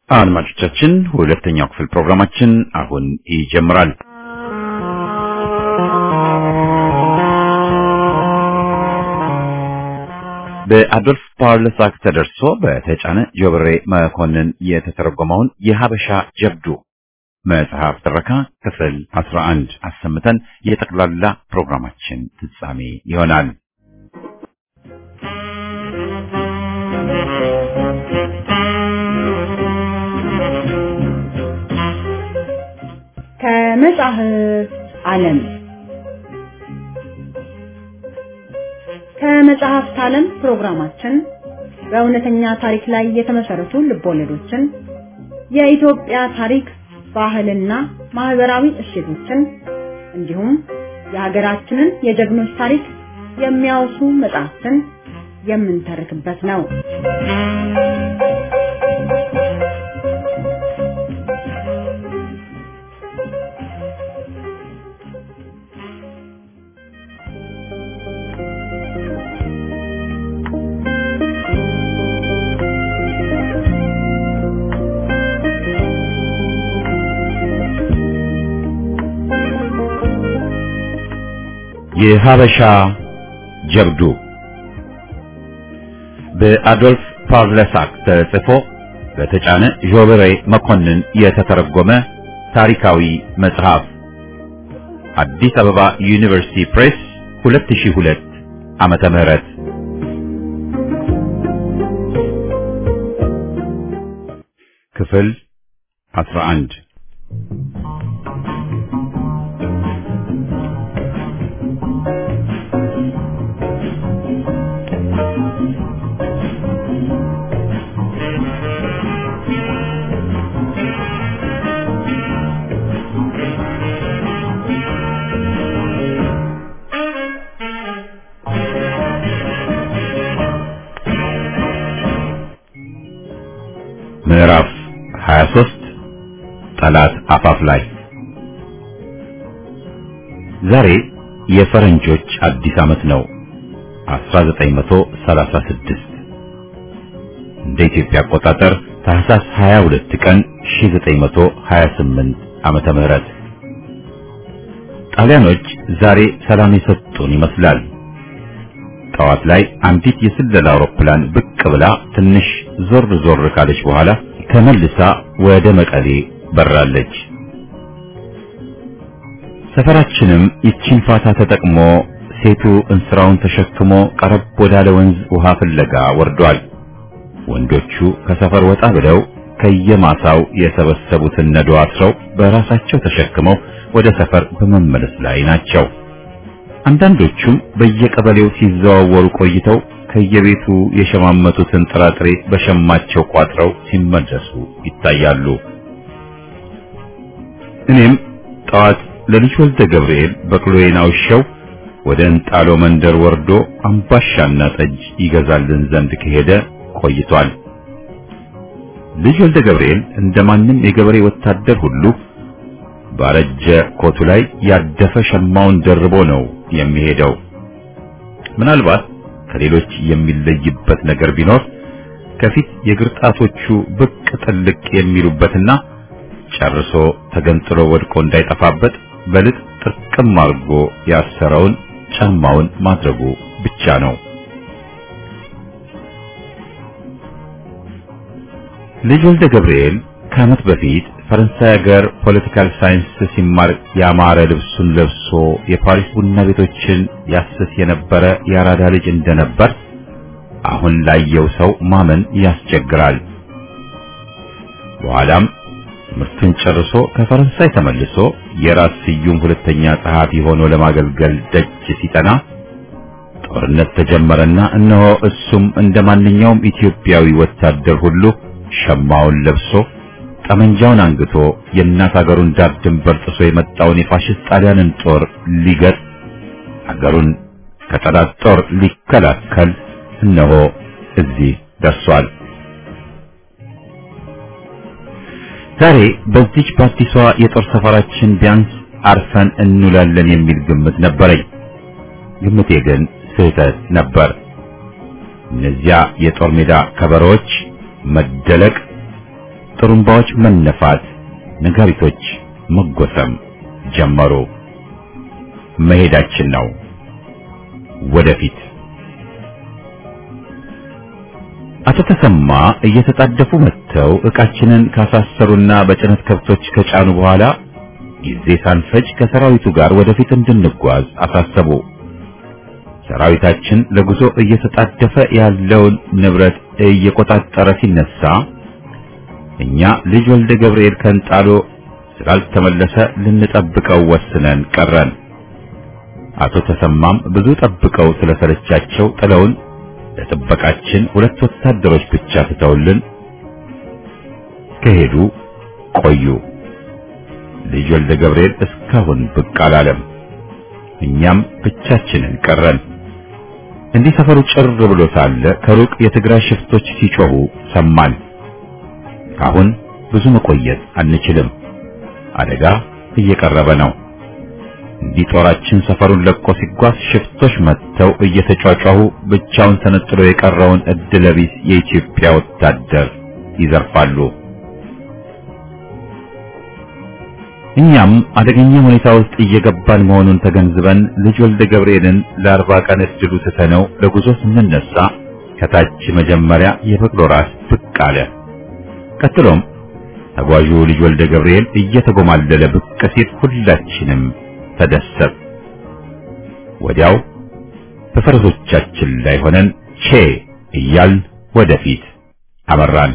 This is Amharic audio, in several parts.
አድማጮቻችን ሁለተኛው ክፍል ፕሮግራማችን አሁን ይጀምራል። በአዶልፍ ፓርለሳክ ተደርሶ በተጫነ ጆብሬ መኮንን የተተረጎመውን የሀበሻ ጀብዱ መጽሐፍ ትረካ ክፍል 11 አሰምተን የጠቅላላ ፕሮግራማችን ፍጻሜ ይሆናል። ከመጽሐፍ ዓለም ከመጽሐፍት ዓለም ፕሮግራማችን በእውነተኛ ታሪክ ላይ የተመሰረቱ ልቦለዶችን፣ የኢትዮጵያ ታሪክ፣ ባህልና ማህበራዊ እሴቶችን እንዲሁም የሀገራችንን የጀግኖች ታሪክ የሚያወሱ መጽሐፍትን የምንተርክበት ነው። የሀበሻ ጀብዱ በአዶልፍ ፓርለሳክ ተጽፎ በተጫነ ጆብሬ መኮንን የተተረጎመ ታሪካዊ መጽሐፍ አዲስ አበባ ዩኒቨርሲቲ ፕሬስ 2002 ዓመተ ምህረት ክፍል 11 ምዕራፍ 23 ጠላት አፋፍ ላይ ዛሬ የፈረንጆች አዲስ ዓመት ነው 1936 እንደ ኢትዮጵያ አቆጣጠር ታህሳስ 22 ቀን 1928 ዓመተ ምህረት ጣሊያኖች ዛሬ ሰላም የሰጡን ይመስላል። ጠዋት ላይ አንዲት የስለላ አውሮፕላን ብቅ ብላ ትንሽ ዞር ዞር ካለች በኋላ ተመልሳ ወደ መቀሌ በራለች። ሰፈራችንም ይቺን ፋታ ተጠቅሞ ሴቱ እንስራውን ተሸክሞ ቀረብ ወዳለ ወንዝ ውሃ ፍለጋ ወርዷል። ወንዶቹ ከሰፈር ወጣ ብለው ከየማሳው የሰበሰቡትን ነዶ አስረው በራሳቸው ተሸክመው ወደ ሰፈር በመመለስ ላይ ናቸው። አንዳንዶቹም በየቀበሌው ሲዘዋወሩ ቆይተው ከየቤቱ የሸማመቱትን ጥራጥሬ በሸማቸው ቋጥረው ሲመለሱ ይታያሉ። እኔም ጠዋት ለልጅ ወልደ ገብርኤል በቅሎዬን አውሸው ወደ እንጣሎ መንደር ወርዶ አምባሻና ጠጅ ይገዛልን ዘንድ ከሄደ ቆይቷል። ልጅ ወልደ ገብርኤል እንደማንም የገበሬ ወታደር ሁሉ ባረጀ ኮቱ ላይ ያደፈ ሸማውን ደርቦ ነው የሚሄደው። ምናልባት ከሌሎች የሚለይበት ነገር ቢኖር ከፊት የግርጣቶቹ ብቅ ጥልቅ የሚሉበትና ጨርሶ ተገንጥሎ ወድቆ እንዳይጠፋበት በልጥ ጥርቅም አድርጎ ያሰረውን ጫማውን ማድረጉ ብቻ ነው። ልጅ ወልደ ገብርኤል ከዓመት በፊት ፈረንሳይ ሀገር ፖለቲካል ሳይንስ ሲማር ያማረ ልብሱን ለብሶ የፓሪስ ቡና ቤቶችን ያስስ የነበረ የአራዳ ልጅ እንደነበር አሁን ላየው ሰው ማመን ያስቸግራል። በኋላም ትምህርቱን ጨርሶ ከፈረንሳይ ተመልሶ የራስ ስዩም ሁለተኛ ጸሐፊ ሆኖ ለማገልገል ደጅ ሲጠና ጦርነት ተጀመረና እነሆ እሱም እንደ ማንኛውም ኢትዮጵያዊ ወታደር ሁሉ ሸማውን ለብሶ ጠመንጃውን አንግቶ የእናት አገሩን ዳር ድንበር ጥሶ የመጣውን የፋሽስት ጣሊያንን ጦር ሊገጥ አገሩን ከጠላት ጦር ሊከላከል እነሆ እዚህ ደርሷል። ዛሬ በዚች በአዲሷ የጦር ሰፈራችን ቢያንስ አርፈን እንውላለን የሚል ግምት ነበረኝ። ግምቴ ግን ስህተት ነበር። እነዚያ የጦር ሜዳ ከበሮዎች መደለቅ ጥሩምባዎች መነፋት፣ ነጋሪቶች መጎሰም ጀመሩ። መሄዳችን ነው ወደፊት። አቶ ተሰማ እየተጣደፉ መጥተው ዕቃችንን ካሳሰሩና በጭነት ከብቶች ከጫኑ በኋላ ጊዜ ሳንፈጅ ከሰራዊቱ ጋር ወደፊት እንድንጓዝ አሳሰቡ። ሰራዊታችን ለጉዞ እየተጣደፈ ያለውን ንብረት እየቆጣጠረ ሲነሳ እኛ ልጅ ወልደ ገብርኤል ከንጣሎ ስላልተመለሰ ልንጠብቀው ወስነን ቀረን። አቶ ተሰማም ብዙ ጠብቀው ስለሰለቻቸው ጥለውን ለጥበቃችን ሁለት ወታደሮች ብቻ ትተውልን ከሄዱ ቆዩ። ልጅ ወልደ ገብርኤል እስካሁን ብቅ አላለም። እኛም ብቻችንን ቀረን። እንዲህ ሰፈሩ ጭር ብሎ ሳለ ከሩቅ የትግራይ ሽፍቶች ሲጮሁ ሰማን። አሁን ብዙ መቆየት አንችልም። አደጋ እየቀረበ ነው። እንዲህ ጦራችን ሰፈሩን ለቆ ሲጓዝ ሽፍቶች መጥተው እየተጫጫሁ ብቻውን ተነጥሎ የቀረውን እድለቢስ የኢትዮጵያ ወታደር ይዘርፋሉ። እኛም አደገኛ ሁኔታ ውስጥ እየገባን መሆኑን ተገንዝበን ልጅ ወልደ ገብርኤልን ለአርባ ቀን እድሉ ትተነው ለጉዞ ስንነሳ ከታች መጀመሪያ የበቅሎ ራስ ብቅ አለ። ቀጥሎም ተጓዡ ልጅ ወልደ ገብርኤል እየተጎማለለ ብቅ ሲል ሁላችንም ተደሰት። ወዲያው በፈረሶቻችን ላይ ሆነን ቼ እያልን ወደፊት አመራን።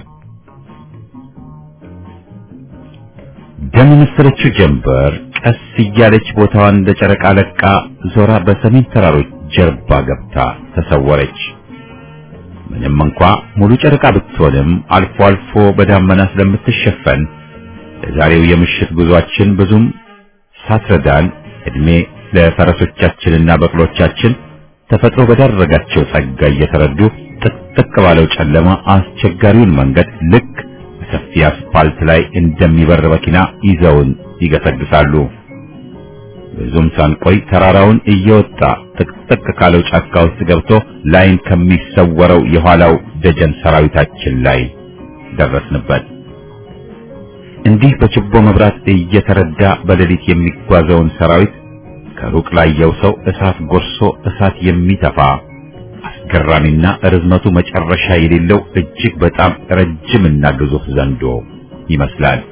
ደም የመሰለችው ጀንበር ቀስ እያለች ቦታዋን እንደ ጨረቃ ለቃ ዞራ በሰሜን ተራሮች ጀርባ ገብታ ተሰወረች። ምንም እንኳ ሙሉ ጨረቃ ብትሆንም አልፎ አልፎ በዳመና ስለምትሸፈን ለዛሬው የምሽት ጉዟችን ብዙም ሳትረዳን እድሜ ለፈረሶቻችንና በቅሎቻችን ተፈጥሮ በዳረጋቸው ጸጋ እየተረዱ ጥቅጥቅ ባለው ጨለማ አስቸጋሪውን መንገድ ልክ ሰፊ አስፓልት ላይ እንደሚበር መኪና ይዘውን ይገሰግሳሉ። ብዙም ሳንቆይ ተራራውን እየወጣ ጥቅጥቅ ካለው ጫካ ውስጥ ገብቶ ላይን ከሚሰወረው የኋላው ደጀን ሰራዊታችን ላይ ደረስንበት። እንዲህ በችቦ መብራት እየተረዳ በሌሊት የሚጓዘውን ሰራዊት ከሩቅ ላየው ሰው እሳት ጎርሶ እሳት የሚተፋ አስገራሚና ርዝመቱ መጨረሻ የሌለው እጅግ በጣም ረጅምና ግዙፍ ዘንዶ ይመስላል።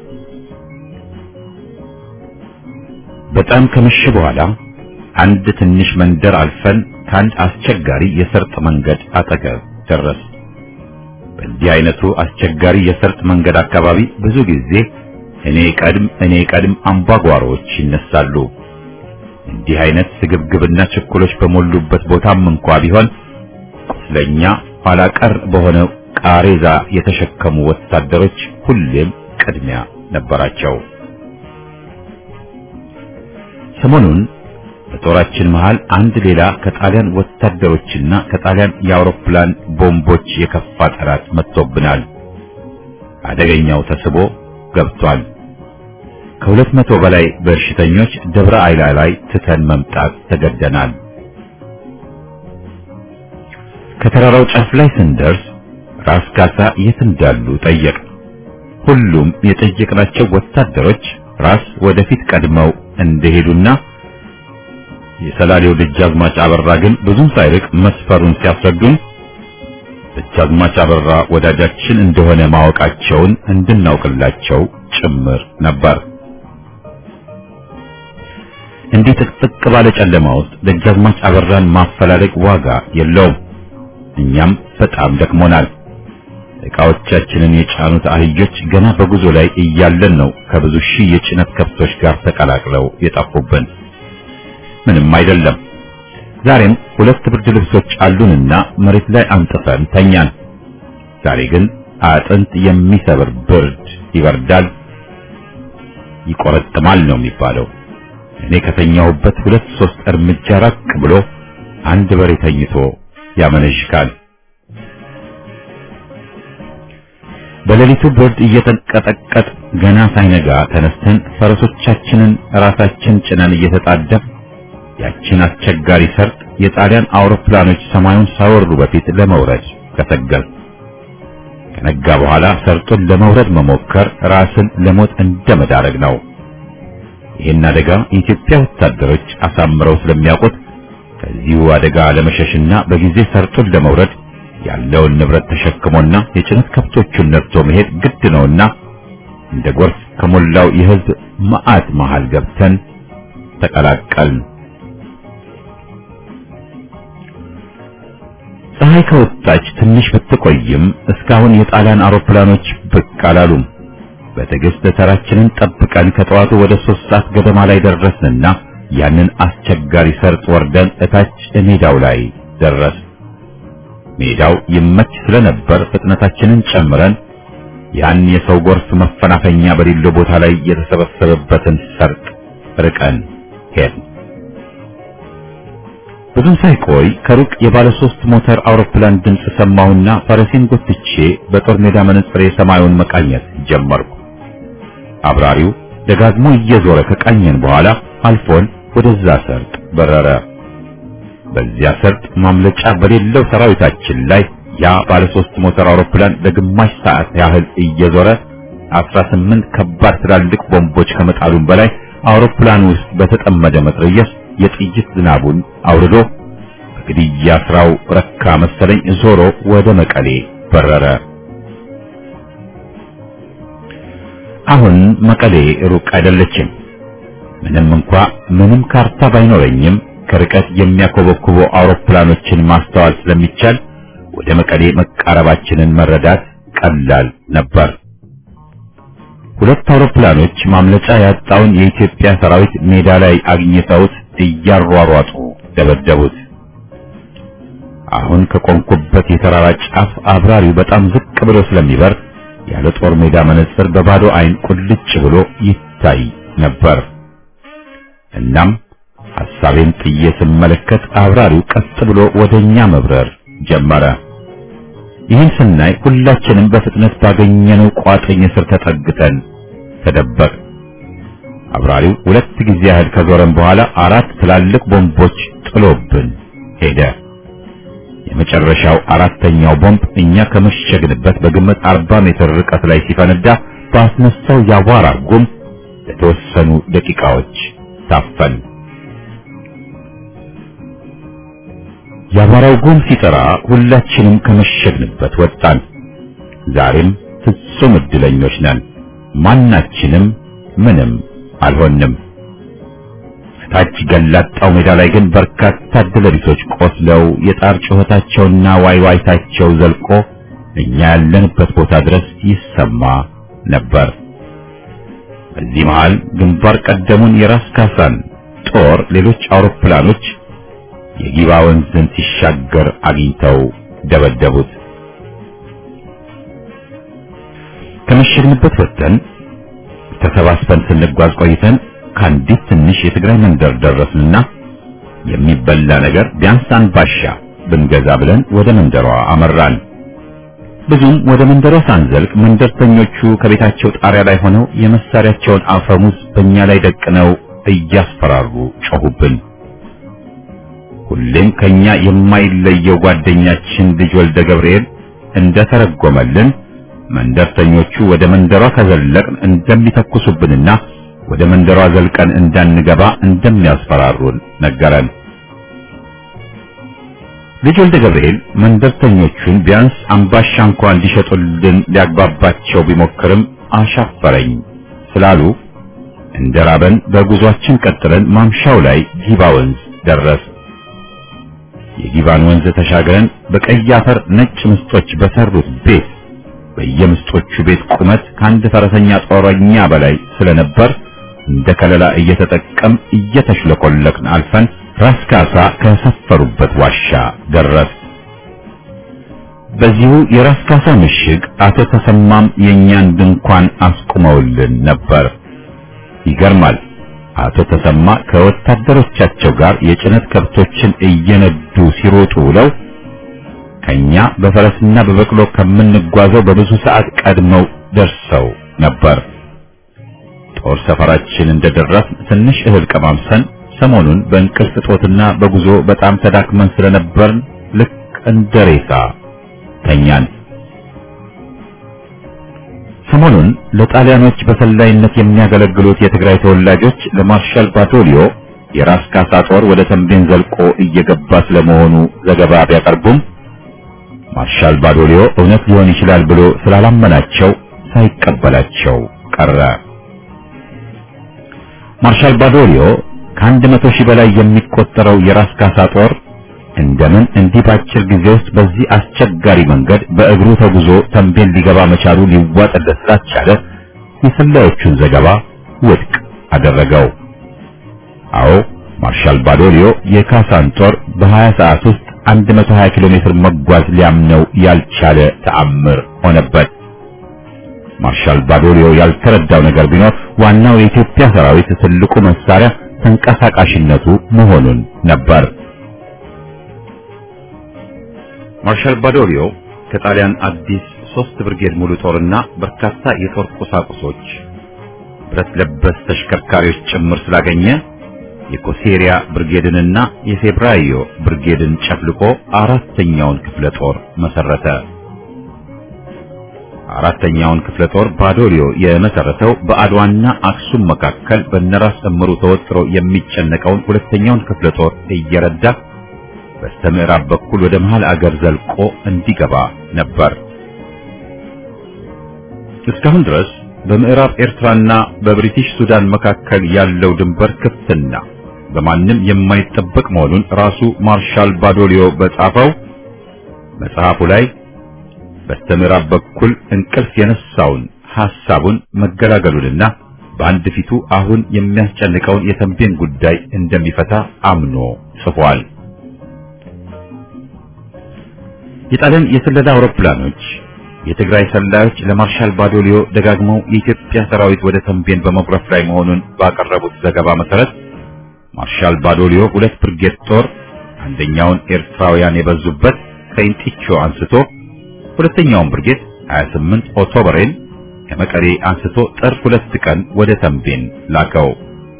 በጣም ከመሸ በኋላ አንድ ትንሽ መንደር አልፈን ከአንድ አስቸጋሪ የሰርጥ መንገድ አጠገብ ደረስ። በዚህ አይነቱ አስቸጋሪ የሰርጥ መንገድ አካባቢ ብዙ ጊዜ እኔ ቀድም እኔ ቀድም አምባጓሮዎች ይነሳሉ። እንዲህ አይነት ስግብግብና ችኩሎች በሞሉበት ቦታም እንኳ ቢሆን ቁስለኛ ኋላ ቀር በሆነ ቃሬዛ የተሸከሙ ወታደሮች ሁሌም ቅድሚያ ነበራቸው። ሰሞኑን በጦራችን መሃል አንድ ሌላ ከጣሊያን ወታደሮችና ከጣሊያን የአውሮፕላን ቦምቦች የከፋ ጠላት መጥቶብናል። አደገኛው ተስቦ ገብቷል። ከሁለት መቶ በላይ በሽተኞች ደብረ አይላ ላይ ትተን መምጣት ተገደናል። ከተራራው ጫፍ ላይ ስንደርስ ራስ ካሳ የት እንዳሉ ጠየቅ። ሁሉም የጠየቅናቸው ወታደሮች ራስ ወደፊት ቀድመው እንደሄዱና የሰላሌው ደጃዝማች አበራ ግን ብዙም ሳይርቅ መስፈሩን ሲያስረዱን ደጃዝማች አበራ ወዳጃችን እንደሆነ ማወቃቸውን እንድናውቅላቸው ጭምር ነበር። እንዲህ ጥቅጥቅ ባለ ጨለማ ውስጥ ደጃዝማች አበራን ማፈላለግ ዋጋ የለውም። እኛም በጣም ደክሞናል። ዕቃዎቻችንን የጫኑት አህዮች ገና በጉዞ ላይ እያለን ነው ከብዙ ሺህ የጭነት ከብቶች ጋር ተቀላቅለው የጠፉብን። ምንም አይደለም። ዛሬም ሁለት ብርድ ልብሶች አሉንና መሬት ላይ አንጥፈን ተኛን። ዛሬ ግን አጥንት የሚሰብር ብርድ ይበርዳል፣ ይቆረጥማል ነው የሚባለው። እኔ ከተኛሁበት ሁለት ሶስት እርምጃ ራቅ ብሎ አንድ በሬ ተኝቶ ያመነሽካል። በሌሊቱ ብርድ እየተንቀጠቀጥ ገና ሳይነጋ ተነስተን ፈረሶቻችንን ራሳችን ጭነን እየተጣደፍ ያችን አስቸጋሪ ሰርጥ የጣሊያን አውሮፕላኖች ሰማዩን ሳወሩ በፊት ለመውረድ ገሰገስ። ከነጋ በኋላ ሰርጡን ለመውረድ መሞከር ራስን ለሞት እንደመዳረግ ነው። ይህን አደጋ የኢትዮጵያ ወታደሮች አሳምረው ስለሚያውቁት ከዚሁ አደጋ ለመሸሽና በጊዜ ሰርጡን ለመውረድ ያለውን ንብረት ተሸክሞና የጭነት ከብቶቹን ነድቶ መሄድ ግድ ነውና እንደ ጎርፍ ከሞላው የሕዝብ መዓት መሃል ገብተን ተቀላቀልን። ፀሐይ ከወጣች ትንሽ ብትቆይም እስካሁን የጣሊያን አውሮፕላኖች ብቅ አላሉም። በትዕግስት ተራችንን ጠብቀን ከጠዋቱ ወደ ሶስት ሰዓት ገደማ ላይ ደረስንና ያንን አስቸጋሪ ሰርጥ ወርደን እታች ሜዳው ላይ ደረስ። ሜዳው ይመች ስለነበር ፍጥነታችንን ጨምረን ያን የሰው ጎርፍ መፈናፈኛ በሌለው ቦታ ላይ የተሰበሰበበትን ሰርጥ ርቀን ሄድን። ብዙም ሳይቆይ ከሩቅ የባለ ሶስት ሞተር አውሮፕላን ድምፅ ሰማሁና ፈረሴን ጎትቼ በጦር ሜዳ መነጽሬ ሰማዩን መቃኘት ጀመርኩ። አብራሪው ደጋግሞ እየዞረ ከቃኘን በኋላ አልፎን ወደዛ ሰርጥ በረረ። በዚያ ሰርጥ ማምለጫ በሌለው ሰራዊታችን ላይ ያ ባለ ሶስት ሞተር አውሮፕላን ለግማሽ ሰዓት ያህል እየዞረ 18 ከባድ ትላልቅ ቦምቦች ከመጣሉም በላይ አውሮፕላን ውስጥ በተጠመደ መትረየስ የጥይት ዝናቡን አውርዶ በግድያ ስራው ረካ መሰለኝ ዞሮ ወደ መቀሌ በረረ። አሁን መቀሌ ሩቅ አይደለችም። ምንም እንኳ ምንም ካርታ ባይኖረኝም ከርቀት የሚያኮበኩቡ አውሮፕላኖችን ማስተዋል ስለሚቻል ወደ መቀሌ መቃረባችንን መረዳት ቀላል ነበር። ሁለት አውሮፕላኖች ማምለጫ ያጣውን የኢትዮጵያ ሰራዊት ሜዳ ላይ አግኝተውት እያሯሯጡ ደበደቡት። አሁን ከቆምኩበት የተራራ ጫፍ አብራሪው በጣም ዝቅ ብሎ ስለሚበር ያለ ጦር ሜዳ መነጽር በባዶ አይን ቁልጭ ብሎ ይታይ ነበር። እናም ሐሳቤን ጥዬ ስመለከት አብራሪው ቀጥ ብሎ ወደኛ መብረር ጀመረ። ይህን ስናይ ሁላችንም በፍጥነት ባገኘነው ቋጥኝ ስር ተጠግተን ተደበቅ። አብራሪው ሁለት ጊዜ ያህል ከዞረን በኋላ አራት ትላልቅ ቦምቦች ጥሎብን ሄደ። የመጨረሻው አራተኛው ቦምብ እኛ ከመሸግንበት በግምት 40 ሜትር ርቀት ላይ ሲፈነዳ ባስነሳው ያቧራ ጉም ለተወሰኑ ደቂቃዎች ታፈን። ያቧራው ጉም ሲጠራ ሁላችንም ከመሸግንበት ወጣን። ዛሬም ፍጹም እድለኞች ነን። ማናችንም ምንም አልሆንም። ታች ገላጣው ሜዳ ላይ ግን በርካታ እድለቢሶች ቆስለው የጣር ጩኸታቸውና ዋይዋይታቸው ዘልቆ እኛ ያለንበት ቦታ ድረስ ይሰማ ነበር። በዚህ መሃል ግንባር ቀደሙን የራስ ካሳን ጦር ሌሎች አውሮፕላኖች የጊባ ወንዝን ሲሻገር አግኝተው ደበደቡት። ከመሸግንበት ወጥተን ተሰባስበን ስንጓዝ ቆይተን ከአንዲት ትንሽ የትግራይ መንደር ደረስንና የሚበላ ነገር ቢያንስ አንባሻ ብንገዛ ብለን ወደ መንደሯ አመራን። ብዙም ወደ መንደሯ ሳንዘልቅ መንደርተኞቹ ከቤታቸው ጣሪያ ላይ ሆነው የመሳሪያቸውን አፈሙዝ በእኛ ላይ ደቅነው እያስፈራሩ ጮሁብን። ሁሌም ከኛ የማይለየው ጓደኛችን ልጅ ወልደ ገብርኤል እንደተረጎመልን መንደርተኞቹ ወደ መንደሯ ከዘለቅን እንደሚተኩሱብንና ወደ መንደሯ ዘልቀን እንዳንገባ እንደሚያስፈራሩን ነገረን። ልጅ ወልደ ገብርኤል መንደርተኞቹን ቢያንስ አምባሻ እንኳን እንዲሸጡልን ሊያግባባቸው ቢሞክርም አሻፈረኝ ስላሉ እንደራበን በጉዟችን ቀጥለን ማምሻው ላይ ጊባ ወንዝ ደረስ። የጊባን ወንዝ ተሻግረን በቀይ አፈር ነጭ ምስጦች በሰሩት ቤት በየምስጦቹ ቤት ቁመት ከአንድ ፈረሰኛ ጦረኛ በላይ ስለነበር እንደ ከለላ እየተጠቀም እየተሽለኮለክን አልፈን ራስ ካሳ ከሰፈሩበት ዋሻ ደረስ። በዚሁ የራስ ካሳ ምሽግ አቶ ተሰማም የእኛን ድንኳን አስቁመውልን ነበር። ይገርማል። አቶ ተሰማ ከወታደሮቻቸው ጋር የጭነት ከብቶችን እየነዱ ሲሮጡ ውለው ከኛ በፈረስና በበቅሎ ከምንጓዘው በብዙ ሰዓት ቀድመው ደርሰው ነበር። ጦር ሰፈራችን እንደደረስ ትንሽ እህል ቀማምሰን ሰሞኑን በእንቅልፍ እጦትና በጉዞ በጣም ተዳክመን ስለነበርን ልክ እንደ ሬሳ ተኛን። ሰሞኑን ለጣሊያኖች በሰላይነት የሚያገለግሉት የትግራይ ተወላጆች ለማርሻል ባቶሊዮ የራስ ካሳ ጦር ወደ ተንቤን ዘልቆ እየገባ ስለመሆኑ ዘገባ ቢያቀርቡም ማርሻል ባዶሊዮ እውነት ሊሆን ይችላል ብሎ ስላላመናቸው ሳይቀበላቸው ቀረ። ማርሻል ባዶሊዮ ከአንድ መቶ ሺህ በላይ የሚቆጠረው የራስ ካሳ ጦር እንደምን እንዲህ በአጭር ጊዜ ውስጥ በዚህ አስቸጋሪ መንገድ በእግሩ ተጉዞ ተንቤን ሊገባ መቻሉ ሊዋጥለት ስላልቻለ የሰላዮቹን ዘገባ ውድቅ አደረገው። አዎ ማርሻል ባዶሊዮ የካሳን ጦር በ20 ሰዓት ውስጥ 120 ኪሎ ሜትር መጓዝ ሊያምነው ያልቻለ ተአምር ሆነበት። ማርሻል ባዶሊዮ ያልተረዳው ነገር ቢኖር ዋናው የኢትዮጵያ ሰራዊት ትልቁ መሳሪያ ተንቀሳቃሽነቱ መሆኑን ነበር። ማርሻል ባዶሊዮ ከጣሊያን አዲስ ሶስት ብርጌድ ሙሉ ጦርና በርካታ የጦር ቁሳቁሶች ብረት ለበስ ተሽከርካሪዎች ጭምር ስላገኘ የኮሴሪያ ብርጌድንና የፌብራዮ ብርጌድን ጨፍልቆ አራተኛውን ክፍለ ጦር መሰረተ። አራተኛውን ክፍለ ጦር ባዶሊዮ የመሰረተው በአድዋና አክሱም መካከል በነራስ እምሩ ተወጥሮ የሚጨነቀውን ሁለተኛውን ክፍለ ጦር እየረዳ በስተምዕራብ በኩል ወደ መሃል አገር ዘልቆ እንዲገባ ነበር። እስካሁን ድረስ በምዕራብ ኤርትራና በብሪቲሽ ሱዳን መካከል ያለው ድንበር ክፍትና በማንም የማይጠበቅ መሆኑን ራሱ ማርሻል ባዶሊዮ በጻፈው መጽሐፉ ላይ በስተምዕራብ በኩል እንቅልፍ የነሳውን ሐሳቡን መገላገሉንና በአንድ ፊቱ አሁን የሚያስጨንቀውን የተንቤን ጉዳይ እንደሚፈታ አምኖ ጽፏል። የጣሊያን የስለላ አውሮፕላኖች የትግራይ ሰላዮች ለማርሻል ባዶሊዮ ደጋግመው የኢትዮጵያ ሰራዊት ወደ ተንቤን በመጉረፍ ላይ መሆኑን ባቀረቡት ዘገባ መሰረት ማርሻል ባዶሊዮ ሁለት ብርጌድ ጦር አንደኛውን ኤርትራውያን የበዙበት ከኢንጢቾ አንስቶ ሁለተኛውን ብርጌድ 28 ኦክቶበርን ከመቀሌ አንስቶ ጥር ሁለት ቀን ወደ ተንቤን ላከው።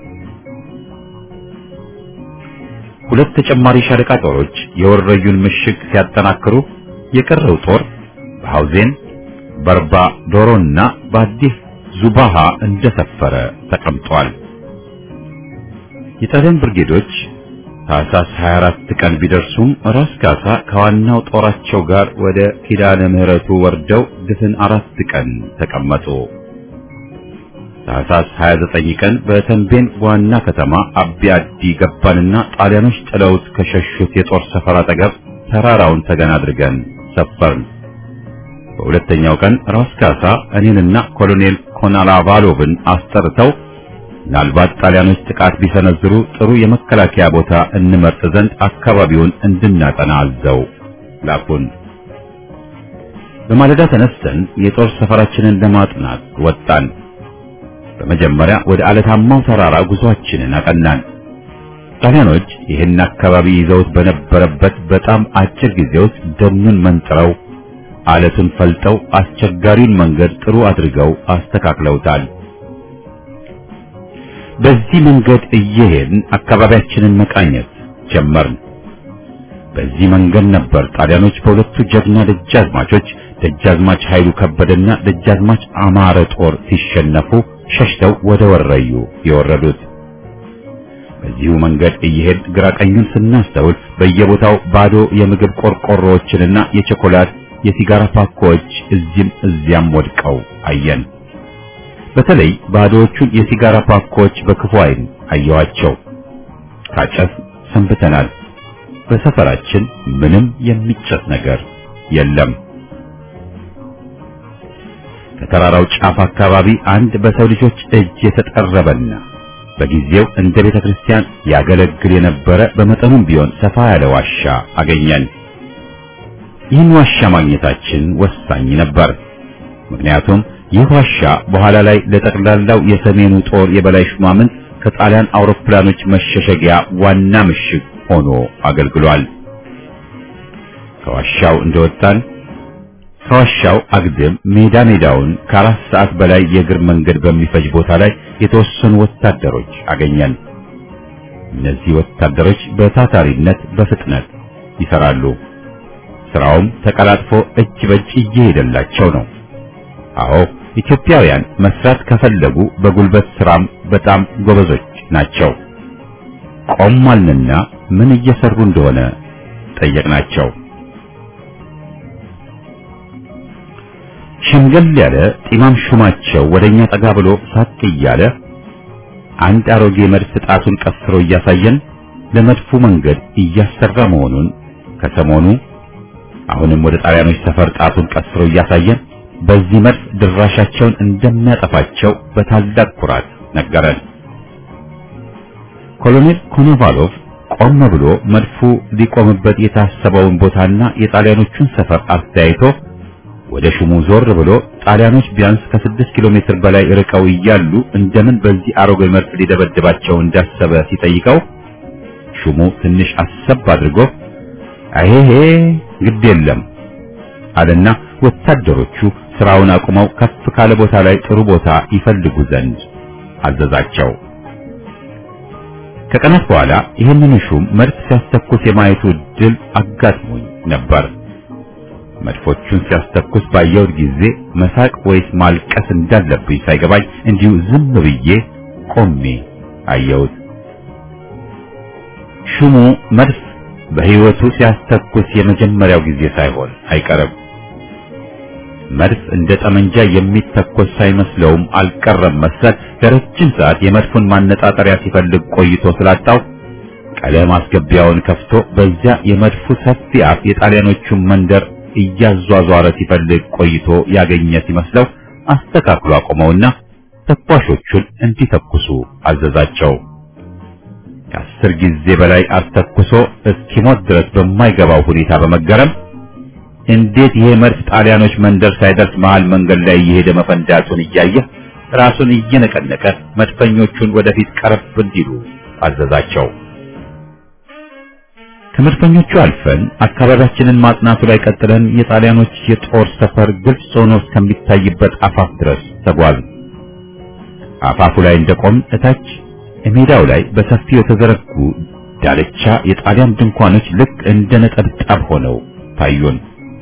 ሁለት ተጨማሪ ሻለቃ ጦሮች የወረዩን ምሽግ ሲያጠናክሩ የቀረው ጦር በሐውዜን በርባ ዶሮና በአዲስ ዙባሃ እንደሰፈረ ተቀምጧል። የጣሊያን ብርጌዶች ታህሳስ 24 ቀን ቢደርሱም ራስ ካሳ ከዋናው ጦራቸው ጋር ወደ ኪዳነ ምህረቱ ወርደው ድፍን አራት ቀን ተቀመጡ። ታህሳስ 29 ቀን በተንቤን ዋና ከተማ አቢ አዲ ገባንና ጣሊያኖች ጥለውት ከሸሹት የጦር ሰፈር አጠገብ ተራራውን ተገን አድርገን ሰፈርን። በሁለተኛው ቀን ራስ ካሳ እኔንና ኮሎኔል ኮናላቫሎቭን አስጠርተው ምናልባት ጣሊያኖች ጥቃት ቢሰነዝሩ ጥሩ የመከላከያ ቦታ እንመርጥ ዘንድ አካባቢውን እንድናጠና አዘው ላኩን። በማለዳ ተነስተን የጦር ሰፈራችንን ለማጥናት ወጣን። በመጀመሪያ ወደ አለታማው ተራራ ጉዟችንን አቀናን። ጣሊያኖች ይህን አካባቢ ይዘውት በነበረበት በጣም አጭር ጊዜ ውስጥ ደኑን መንጥረው አለቱን ፈልጠው አስቸጋሪውን መንገድ ጥሩ አድርገው አስተካክለውታል። በዚህ መንገድ እየሄድን አካባቢያችንን መቃኘት ጀመርን። በዚህ መንገድ ነበር ጣሊያኖች በሁለቱ ጀግና ደጃዝማቾች ደጃዝማች ኃይሉ ከበደና ደጃዝማች አማረ ጦር ሲሸነፉ ሸሽተው ወደ ወረዩ የወረዱት። በዚሁ መንገድ እየሄድ ግራ ቀኙን ስናስተውል በየቦታው ባዶ የምግብ ቆርቆሮዎችንና የቸኮላት የሲጋራ ፓኮዎች እዚህም እዚያም ወድቀው አየን። በተለይ ባዶዎቹን የሲጋራ ፓኮዎች በክፉ ዓይን አየዋቸው። ካጨስ ሰንብተናል። በሰፈራችን ምንም የሚጨስ ነገር የለም። ከተራራው ጫፍ አካባቢ አንድ በሰው ልጆች እጅ የተጠረበና በጊዜው እንደ ቤተ ክርስቲያን ያገለግል የነበረ በመጠኑም ቢሆን ሰፋ ያለ ዋሻ አገኘን። ይህን ዋሻ ማግኘታችን ወሳኝ ነበር። ምክንያቱም ይህ ዋሻ በኋላ ላይ ለጠቅላላው የሰሜኑ ጦር የበላይ ሹማምንት ከጣሊያን አውሮፕላኖች መሸሸጊያ ዋና ምሽግ ሆኖ አገልግሏል። ከዋሻው እንደወጣን ከዋሻው አግድም ሜዳ ሜዳውን ከአራት ሰዓት በላይ የእግር መንገድ በሚፈጅ ቦታ ላይ የተወሰኑ ወታደሮች አገኘን። እነዚህ ወታደሮች በታታሪነት በፍጥነት ይሰራሉ። ስራውም ተቀላጥፎ እጅ በእጅ እየሄደላቸው ነው። አዎ ኢትዮጵያውያን መስራት ከፈለጉ በጉልበት ስራም በጣም ጎበዞች ናቸው። ቆማልንና ምን እየሰሩ እንደሆነ ጠየቅናቸው። ሽምገል ያለ ጢማም ሹማቸው ወደኛ ጠጋ ብሎ ሳቅ እያለ አንድ አሮጌ መድፍ ጣቱን ቀስሮ እያሳየን ለመድፉ መንገድ እያሰራ መሆኑን ከሰሞኑ አሁንም ወደ ጣሊያኖች ሰፈር ጣቱን ቀስሮ እያሳየን በዚህ መድፍ ድራሻቸውን እንደሚያጠፋቸው በታላቅ ኩራት ነገረን። ኮሎኔል ኮኖቫሎቭ ቆም ብሎ መድፉ ሊቆምበት የታሰበውን ቦታና የጣሊያኖቹን ሰፈር አስተያይቶ ወደ ሹሙ ዞር ብሎ ጣሊያኖች ቢያንስ ከስድስት ኪሎ ሜትር በላይ ርቀው እያሉ እንደምን በዚህ አሮጌ መድፍ ሊደበድባቸው እንዳሰበ ሲጠይቀው ሹሙ ትንሽ አሰብ አድርጎ አይሄ ግድ የለም አለና ወታደሮቹ ስራውን አቁመው ከፍ ካለ ቦታ ላይ ጥሩ ቦታ ይፈልጉ ዘንድ አዘዛቸው። ከቀናት በኋላ ይህንን ሹም መድፍ ሲያስተኩስ የማየቱ ድል አጋጥሞኝ ነበር። መድፎቹን ሲያስተኩስ ባየሁት ጊዜ መሳቅ ወይስ ማልቀስ እንዳለብኝ ሳይገባኝ እንዲሁ ዝም ብዬ ቆሜ አየሁት። ሹሙ መድፍ በሕይወቱ ሲያስተኩስ የመጀመሪያው ጊዜ ሳይሆን አይቀርም። መድፍ እንደ ጠመንጃ የሚተኮስ ሳይመስለውም አልቀረም መሰል ለረጅም ሰዓት የመድፉን ማነጣጠሪያ ሲፈልግ ቆይቶ ስላጣው ቀለም ማስገቢያውን ከፍቶ በዚያ የመድፉ ሰፊ አፍ የጣሊያኖቹን መንደር እያዟዟረ ሲፈልግ ቆይቶ ያገኘ ሲመስለው አስተካክሎ አቆመውና ተኳሾቹን እንዲተኩሱ አዘዛቸው። ከአስር ጊዜ በላይ አስተኩሶ እስኪሞት ድረስ በማይገባው ሁኔታ በመገረም እንዴት ይሄ መድፍ ጣሊያኖች መንደር ሳይደርስ መሃል መንገድ ላይ እየሄደ መፈንዳቱን እያየ ራሱን እየነቀነቀ መድፈኞቹን ወደፊት ቀረብ እንዲሉ አዘዛቸው። ከመድፈኞቹ አልፈን አካባቢያችንን ማጥናቱ ላይ ቀጥለን የጣሊያኖች የጦር ሰፈር ግልጽ ሆኖ እስከሚታይበት አፋፍ ድረስ ተጓዝን። አፋፉ ላይ እንደቆም እታች ሜዳው ላይ በሰፊው የተዘረጉ ዳልቻ የጣሊያን ድንኳኖች ልክ እንደ ነጠብጣብ ሆነው ታዩን።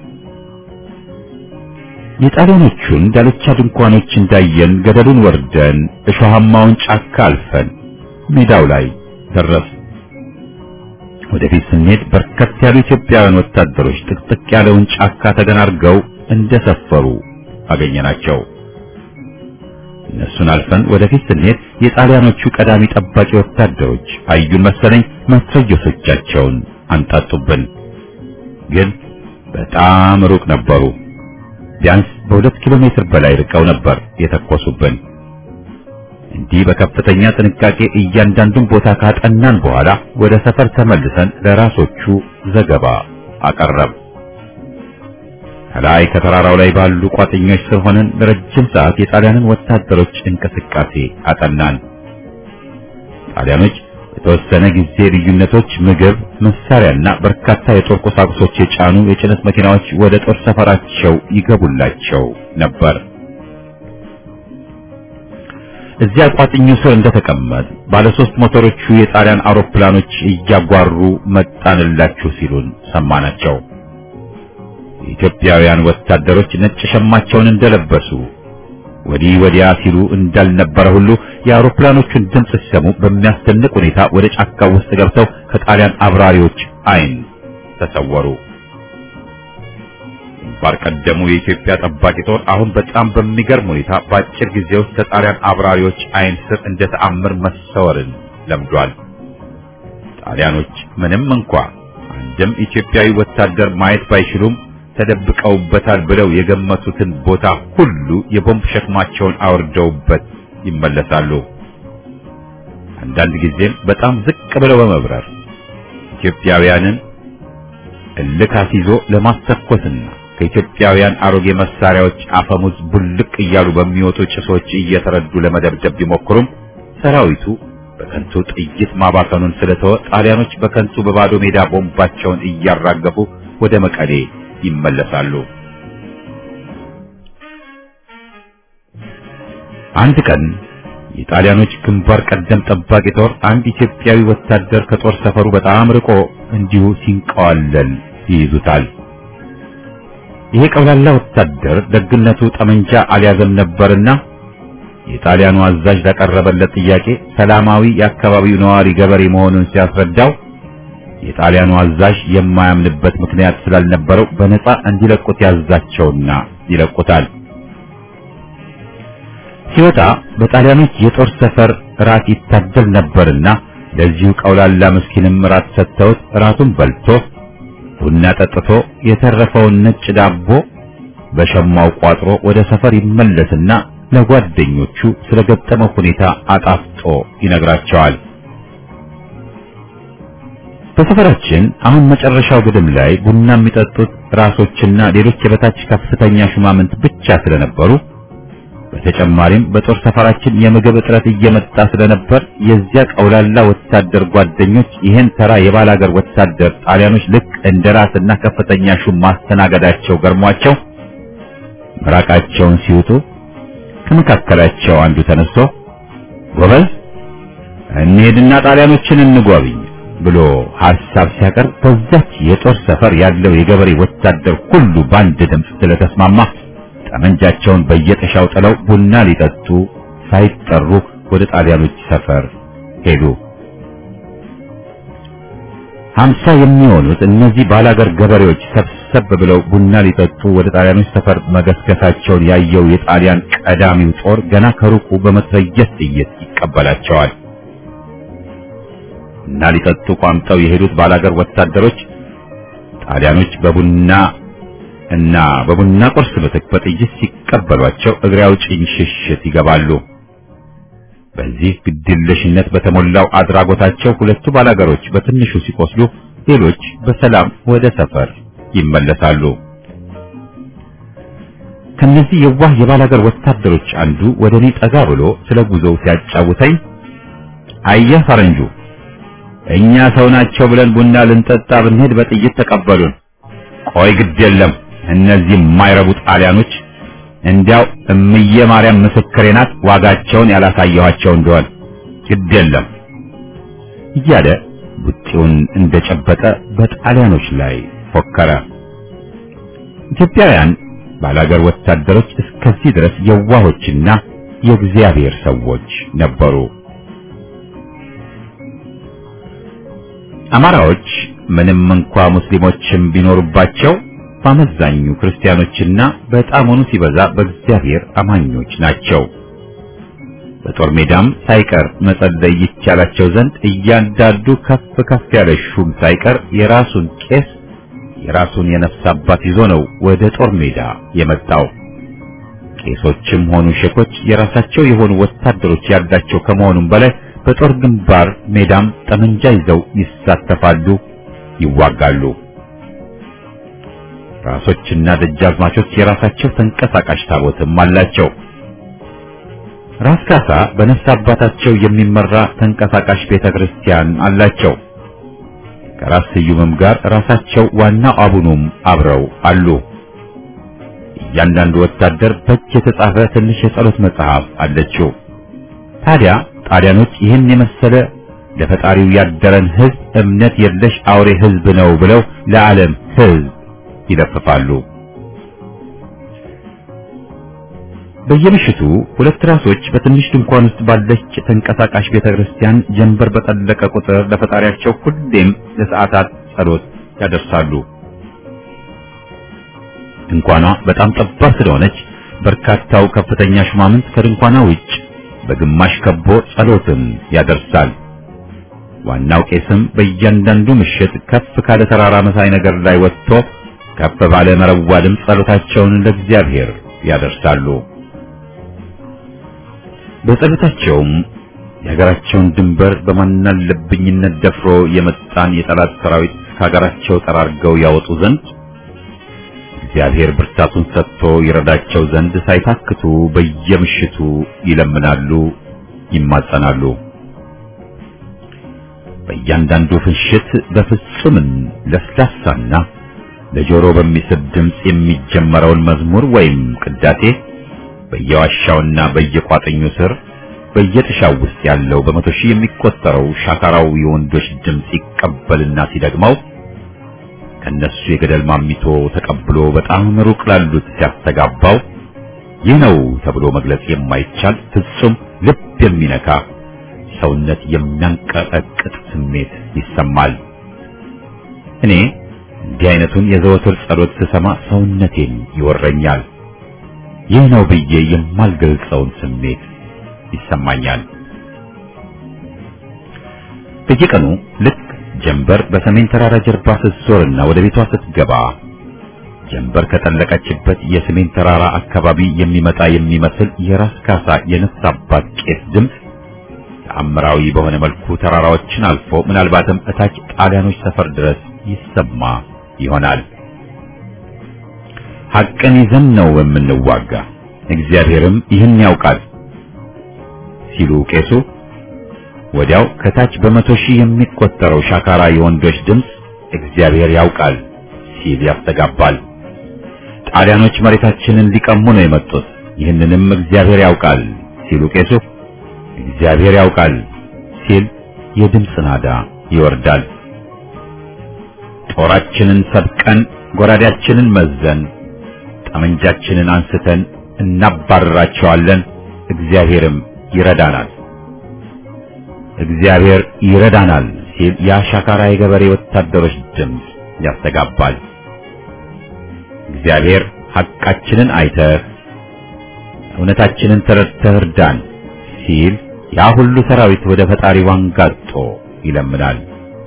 የጣሊያኖቹን ዳልቻ ድንኳኖች እንዳየን ገደሉን ወርደን እሾሃማውን ጫካ አልፈን ሜዳው ላይ ደረስ። ወደፊት ስንሄድ በርከት ያሉ ኢትዮጵያውያን ወታደሮች ጥቅጥቅ ያለውን ጫካ ተገናርገው እንደሰፈሩ አገኘናቸው። እነሱን አልፈን ወደፊት ስንሄድ የጣሊያኖቹ ቀዳሚ ጠባቂ ወታደሮች አዩን መሰለኝ መትረየሶቻቸውን አንጣጡብን። ግን በጣም ሩቅ ነበሩ። ቢያንስ በሁለት ኪሎ ሜትር በላይ ርቀው ነበር የተኮሱብን። እንዲህ በከፍተኛ ጥንቃቄ እያንዳንዱን ቦታ ካጠናን በኋላ ወደ ሰፈር ተመልሰን ለራሶቹ ዘገባ አቀረብ። ከላይ ከተራራው ላይ ባሉ ቋጥኞች ስር ሆነን ለረጅም ሰዓት የጣሊያንን ወታደሮች እንቅስቃሴ አጠናን። ጣሊያኖች የተወሰነ ጊዜ ልዩነቶች ምግብ፣ መሳሪያና በርካታ የጦር ቁሳቁሶች የጫኑ የጭነት መኪናዎች ወደ ጦር ሰፈራቸው ይገቡላቸው ነበር። እዚያ ቋጥኙ ስር እንደተቀመጥ ባለ ሶስት ሞተሮቹ የጣሊያን አውሮፕላኖች እያጓሩ መጣንላችሁ ሲሉን ሰማናቸው። የኢትዮጵያውያን ወታደሮች ነጭ ሸማቸውን እንደለበሱ ወዲህ ወዲያ ሲሉ እንዳልነበረ ሁሉ የአውሮፕላኖቹን ድምፅ ሲሰሙ በሚያስደንቅ ሁኔታ ወደ ጫካ ውስጥ ገብተው ከጣሊያን አብራሪዎች ዓይን ተሰወሩ። ግንባር ቀደሙ የኢትዮጵያ ጠባቂ ጦር አሁን በጣም በሚገርም ሁኔታ በአጭር ጊዜ ውስጥ ከጣሊያን አብራሪዎች ዓይን ስር እንደ ተአምር መሰወርን ለምዷል። ጣሊያኖች ምንም እንኳ አንድም ኢትዮጵያዊ ወታደር ማየት ባይችሉም ተደብቀውበታል ብለው የገመቱትን ቦታ ሁሉ የቦምብ ሸክማቸውን አውርደውበት ይመለሳሉ። አንዳንድ ጊዜም በጣም ዝቅ ብለው በመብረር ኢትዮጵያውያንን እልክ አስይዞ ለማስተኮስና ከኢትዮጵያውያን አሮጌ መሳሪያዎች አፈሙዝ ቡልቅ እያሉ በሚወጡ ጭሶች እየተረዱ ለመደብደብ ቢሞክሩም ሰራዊቱ በከንቱ ጥይት ማባከኑን ስለተወ ጣሊያኖች በከንቱ በባዶ ሜዳ ቦምባቸውን እያራገፉ ወደ መቀሌ ይመለሳሉ። አንድ ቀን የጣሊያኖች ግንባር ቀደም ጠባቂ ጦር አንድ ኢትዮጵያዊ ወታደር ከጦር ሰፈሩ በጣም ርቆ እንዲሁ ሲንቀዋለል ይይዙታል። ይሄ ቀውላላ ወታደር ደግነቱ ጠመንጃ አልያዘም ነበርና የጣሊያኑ አዛዥ ላቀረበለት ጥያቄ ሰላማዊ የአካባቢው ነዋሪ ገበሬ መሆኑን ሲያስረዳው የጣሊያኑ አዛዥ የማያምንበት ምክንያት ስላልነበረው በነፃ እንዲለቁት ያዛቸውና ይለቁታል። ሲወጣ በጣሊያኖች የጦር ሰፈር ራት ይታደል ነበርና ለዚሁ ቀውላላ ምስኪንም ራት ሰጥተውት ራቱን በልቶ ቡና ጠጥቶ የተረፈውን ነጭ ዳቦ በሸማው ቋጥሮ ወደ ሰፈር ይመለስና ለጓደኞቹ ስለገጠመው ሁኔታ አጣፍጦ ይነግራቸዋል። በሰፈራችን አሁን መጨረሻው ግድም ላይ ቡና የሚጠጡት ራሶችና ሌሎች የበታች ከፍተኛ ሹማምንት ብቻ ስለነበሩ በተጨማሪም በጦር ሰፈራችን የምግብ እጥረት እየመጣ ስለነበር የዚያ ቀውላላ ወታደር ጓደኞች ይህን ተራ የባላገር ወታደር ጣሊያኖች ልክ እንደ ራስና ከፍተኛ ሹም ማስተናገዳቸው ገርሟቸው ምራቃቸውን ሲውጡ ከመካከላቸው አንዱ ተነስቶ ጎበዝ እንሄድና ጣሊያኖችን እንጎብኝ ብሎ ሐሳብ ሲያቀርብ በዛች የጦር ሰፈር ያለው የገበሬ ወታደር ሁሉ በአንድ ድምፅ ስለተስማማ ጠመንጃቸውን በየጥሻው ጥለው ቡና ሊጠጡ ሳይጠሩ ወደ ጣሊያኖች ሰፈር ሄዱ። ሀምሳ የሚሆኑት እነዚህ ባላገር ገበሬዎች ሰብሰብ ብለው ቡና ሊጠጡ ወደ ጣሊያኖች ሰፈር መገስገሳቸውን ያየው የጣሊያን ቀዳሚው ጦር ገና ከሩቁ በመትረየስ ጥይት ይቀበላቸዋል። እና ሊጠጡ ቋምጠው የሄዱት ባላገር ወታደሮች ጣሊያኖች በቡና እና በቡና ቁርስ ምትክ በጥይት ሲቀበሏቸው እግሬ አውጭኝ ሽሽት ይገባሉ። በዚህ ግድየለሽነት በተሞላው አድራጎታቸው ሁለቱ ባላገሮች በትንሹ ሲቆስሉ፣ ሌሎች በሰላም ወደ ሰፈር ይመለሳሉ። ከነዚህ የዋህ የባላገር ወታደሮች አንዱ ወደ እኔ ጠጋ ብሎ ስለ ጉዞው ሲያጫውተኝ አየህ ፈረንጁ እኛ ሰው ናቸው ብለን ቡና ልንጠጣ ብንሄድ በጥይት ተቀበሉን። ቆይ ግድ የለም እነዚህ የማይረቡ ጣሊያኖች እንዲያው እምዬ ማርያም ምስክሬ ናት፣ ዋጋቸውን ያላሳየኋቸው እንደሆን ግድ የለም እያለ ቡጢውን እንደጨበጠ በጣሊያኖች ላይ ፎከረ። ኢትዮጵያውያን ባላገር ወታደሮች እስከዚህ ድረስ የዋሆችና የእግዚአብሔር ሰዎች ነበሩ። አማራዎች ምንም እንኳ ሙስሊሞችም ቢኖሩባቸው በአመዛኙ ክርስቲያኖችና በጣሙኑ ሲበዛ በእግዚአብሔር አማኞች ናቸው። በጦር ሜዳም ሳይቀር መጸለይ ይቻላቸው ዘንድ እያንዳንዱ ከፍ ከፍ ያለ ሹም ሳይቀር የራሱን ቄስ የራሱን የነፍስ አባት ይዞ ነው ወደ ጦር ሜዳ የመጣው። ቄሶችም ሆኑ ሼኮች የራሳቸው የሆኑ ወታደሮች ያላቸው ከመሆኑም በላይ በጦር ግንባር ሜዳም ጠመንጃ ይዘው ይሳተፋሉ፣ ይዋጋሉ። ራሶችና ደጃዝማቾች የራሳቸው ተንቀሳቃሽ ታቦትም አላቸው። ራስ ካሳ በነፍስ አባታቸው የሚመራ ተንቀሳቃሽ ቤተ ክርስቲያን አላቸው። ከራስ ስዩምም ጋር ራሳቸው ዋናው አቡኑም አብረው አሉ። እያንዳንዱ ወታደር በእጅ የተጻፈ ትንሽ የጸሎት መጽሐፍ አለችው። ታዲያ ጣሊያኖች ይህን የመሰለ ለፈጣሪው ያደረን ሕዝብ እምነት የለሽ አውሬ ሕዝብ ነው ብለው ለዓለም ሕዝብ ይለፍፋሉ። በየምሽቱ ሁለት ራሶች በትንሽ ድንኳን ውስጥ ባለች ተንቀሳቃሽ ቤተክርስቲያን ጀንበር በጠለቀ ቁጥር ለፈጣሪያቸው ሁሌም ለሰዓታት ጸሎት ያደርሳሉ። ድንኳኗ በጣም ጠባብ ስለሆነች በርካታው ከፍተኛ ሹማምንት ከድንኳኗ ውጭ በግማሽ ከቦ ጸሎትን ያደርሳል። ዋናው ቄስም በእያንዳንዱ ምሽት ከፍ ካለ ተራራ መሳይ ነገር ላይ ወጥቶ ከፍ ባለ መረዋ ድምፅ ጸሎታቸውን ለእግዚአብሔር ያደርሳሉ። በጸሎታቸውም የሀገራቸውን ድንበር በማናለብኝነት ደፍሮ የመጣን የጠላት ሰራዊት ከሀገራቸው ጠራርገው ያወጡ ዘንድ እግዚአብሔር ብርታቱን ሰጥቶ ይረዳቸው ዘንድ ሳይታክቱ በየምሽቱ ይለምናሉ፣ ይማጸናሉ። በእያንዳንዱ ፍንሽት በፍጹምን ለስላሳና ለጆሮ በሚስብ ድምፅ የሚጀመረውን መዝሙር ወይም ቅዳሴ በየዋሻውና በየቋጥኙ ስር በየጥሻው ውስጥ ያለው በመቶ ሺህ የሚቆጠረው ሻካራው የወንዶች ድምፅ ይቀበልና ሲደግመው ከነሱ የገደል ማሚቶ ተቀብሎ በጣም ሩቅ ላሉት ሲያስተጋባው ይህ ነው ተብሎ መግለጽ የማይቻል ፍጹም ልብ የሚነካ ሰውነት የሚያንቀጠቅጥ ስሜት ይሰማል። እኔ እንዲህ አይነቱን የዘወትር ጸሎት ስሰማ ሰውነቴን ይወረኛል። ይህ ነው ብዬ የማልገልጸውን ስሜት ይሰማኛል። በየቀኑ ልክ ጀንበር በሰሜን ተራራ ጀርባ ስትዞርና ወደ ቤቷ ስትገባ ጀንበር ከጠለቀችበት የሰሜን ተራራ አካባቢ የሚመጣ የሚመስል የራስ ካሳ የነፍስ አባት ቄስ ድምፅ ተአምራዊ በሆነ መልኩ ተራራዎችን አልፎ ምናልባትም እታች ጣሊያኖች ሰፈር ድረስ ይሰማ ይሆናል። ሐቅን ይዘን ነው የምንዋጋ፣ እግዚአብሔርም ይህን ያውቃል ሲሉ ቄሱ ወዲያው ከታች በመቶ ሺህ የሚቆጠረው ሻካራ የወንዶች ድምፅ እግዚአብሔር ያውቃል ሲል ያስተጋባል። ጣሊያኖች መሬታችንን ሊቀሙ ነው የመጡት፣ ይህንንም እግዚአብሔር ያውቃል ሲሉ ቄሱ እግዚአብሔር ያውቃል ሲል የድምፅ ናዳ ይወርዳል። ጦራችንን ሰብቀን ጎራዴያችንን መዘን ጠመንጃችንን አንስተን እናባርራቸዋለን፣ እግዚአብሔርም ይረዳናል እግዚአብሔር ይረዳናል ሲል የአሻካራ የገበሬ ወታደሮች ድምፅ ያስተጋባል። እግዚአብሔር ሐቃችንን አይተህ እውነታችንን ተረድተህ እርዳን ሲል ያ ሁሉ ሰራዊት ወደ ፈጣሪ ዋንጋጦ ይለምናል።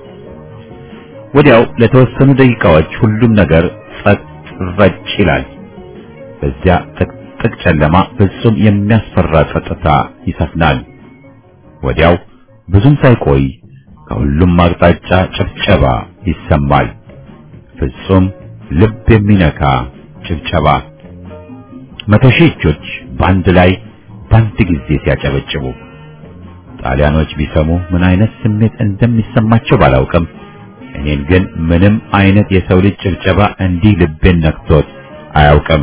ወዲያው ለተወሰኑ ደቂቃዎች ሁሉም ነገር ጸጥ ረጭ ይላል። በዚያ ጥቅጥቅ ጨለማ ፍጹም የሚያስፈራ ጸጥታ ይሰፍናል። ወዲያው ብዙም ሳይቆይ ከሁሉም አቅጣጫ ጭብጨባ ይሰማል። ፍጹም ልብ የሚነካ ጭብጨባ። መቶ ሺህ እጆች በአንድ ላይ በአንድ ጊዜ ሲያጨበጭቡ ጣሊያኖች ቢሰሙ ምን አይነት ስሜት እንደሚሰማቸው ባላውቅም እኔን ግን ምንም አይነት የሰው ልጅ ጭብጨባ እንዲህ ልቤን ነክቶት አያውቅም።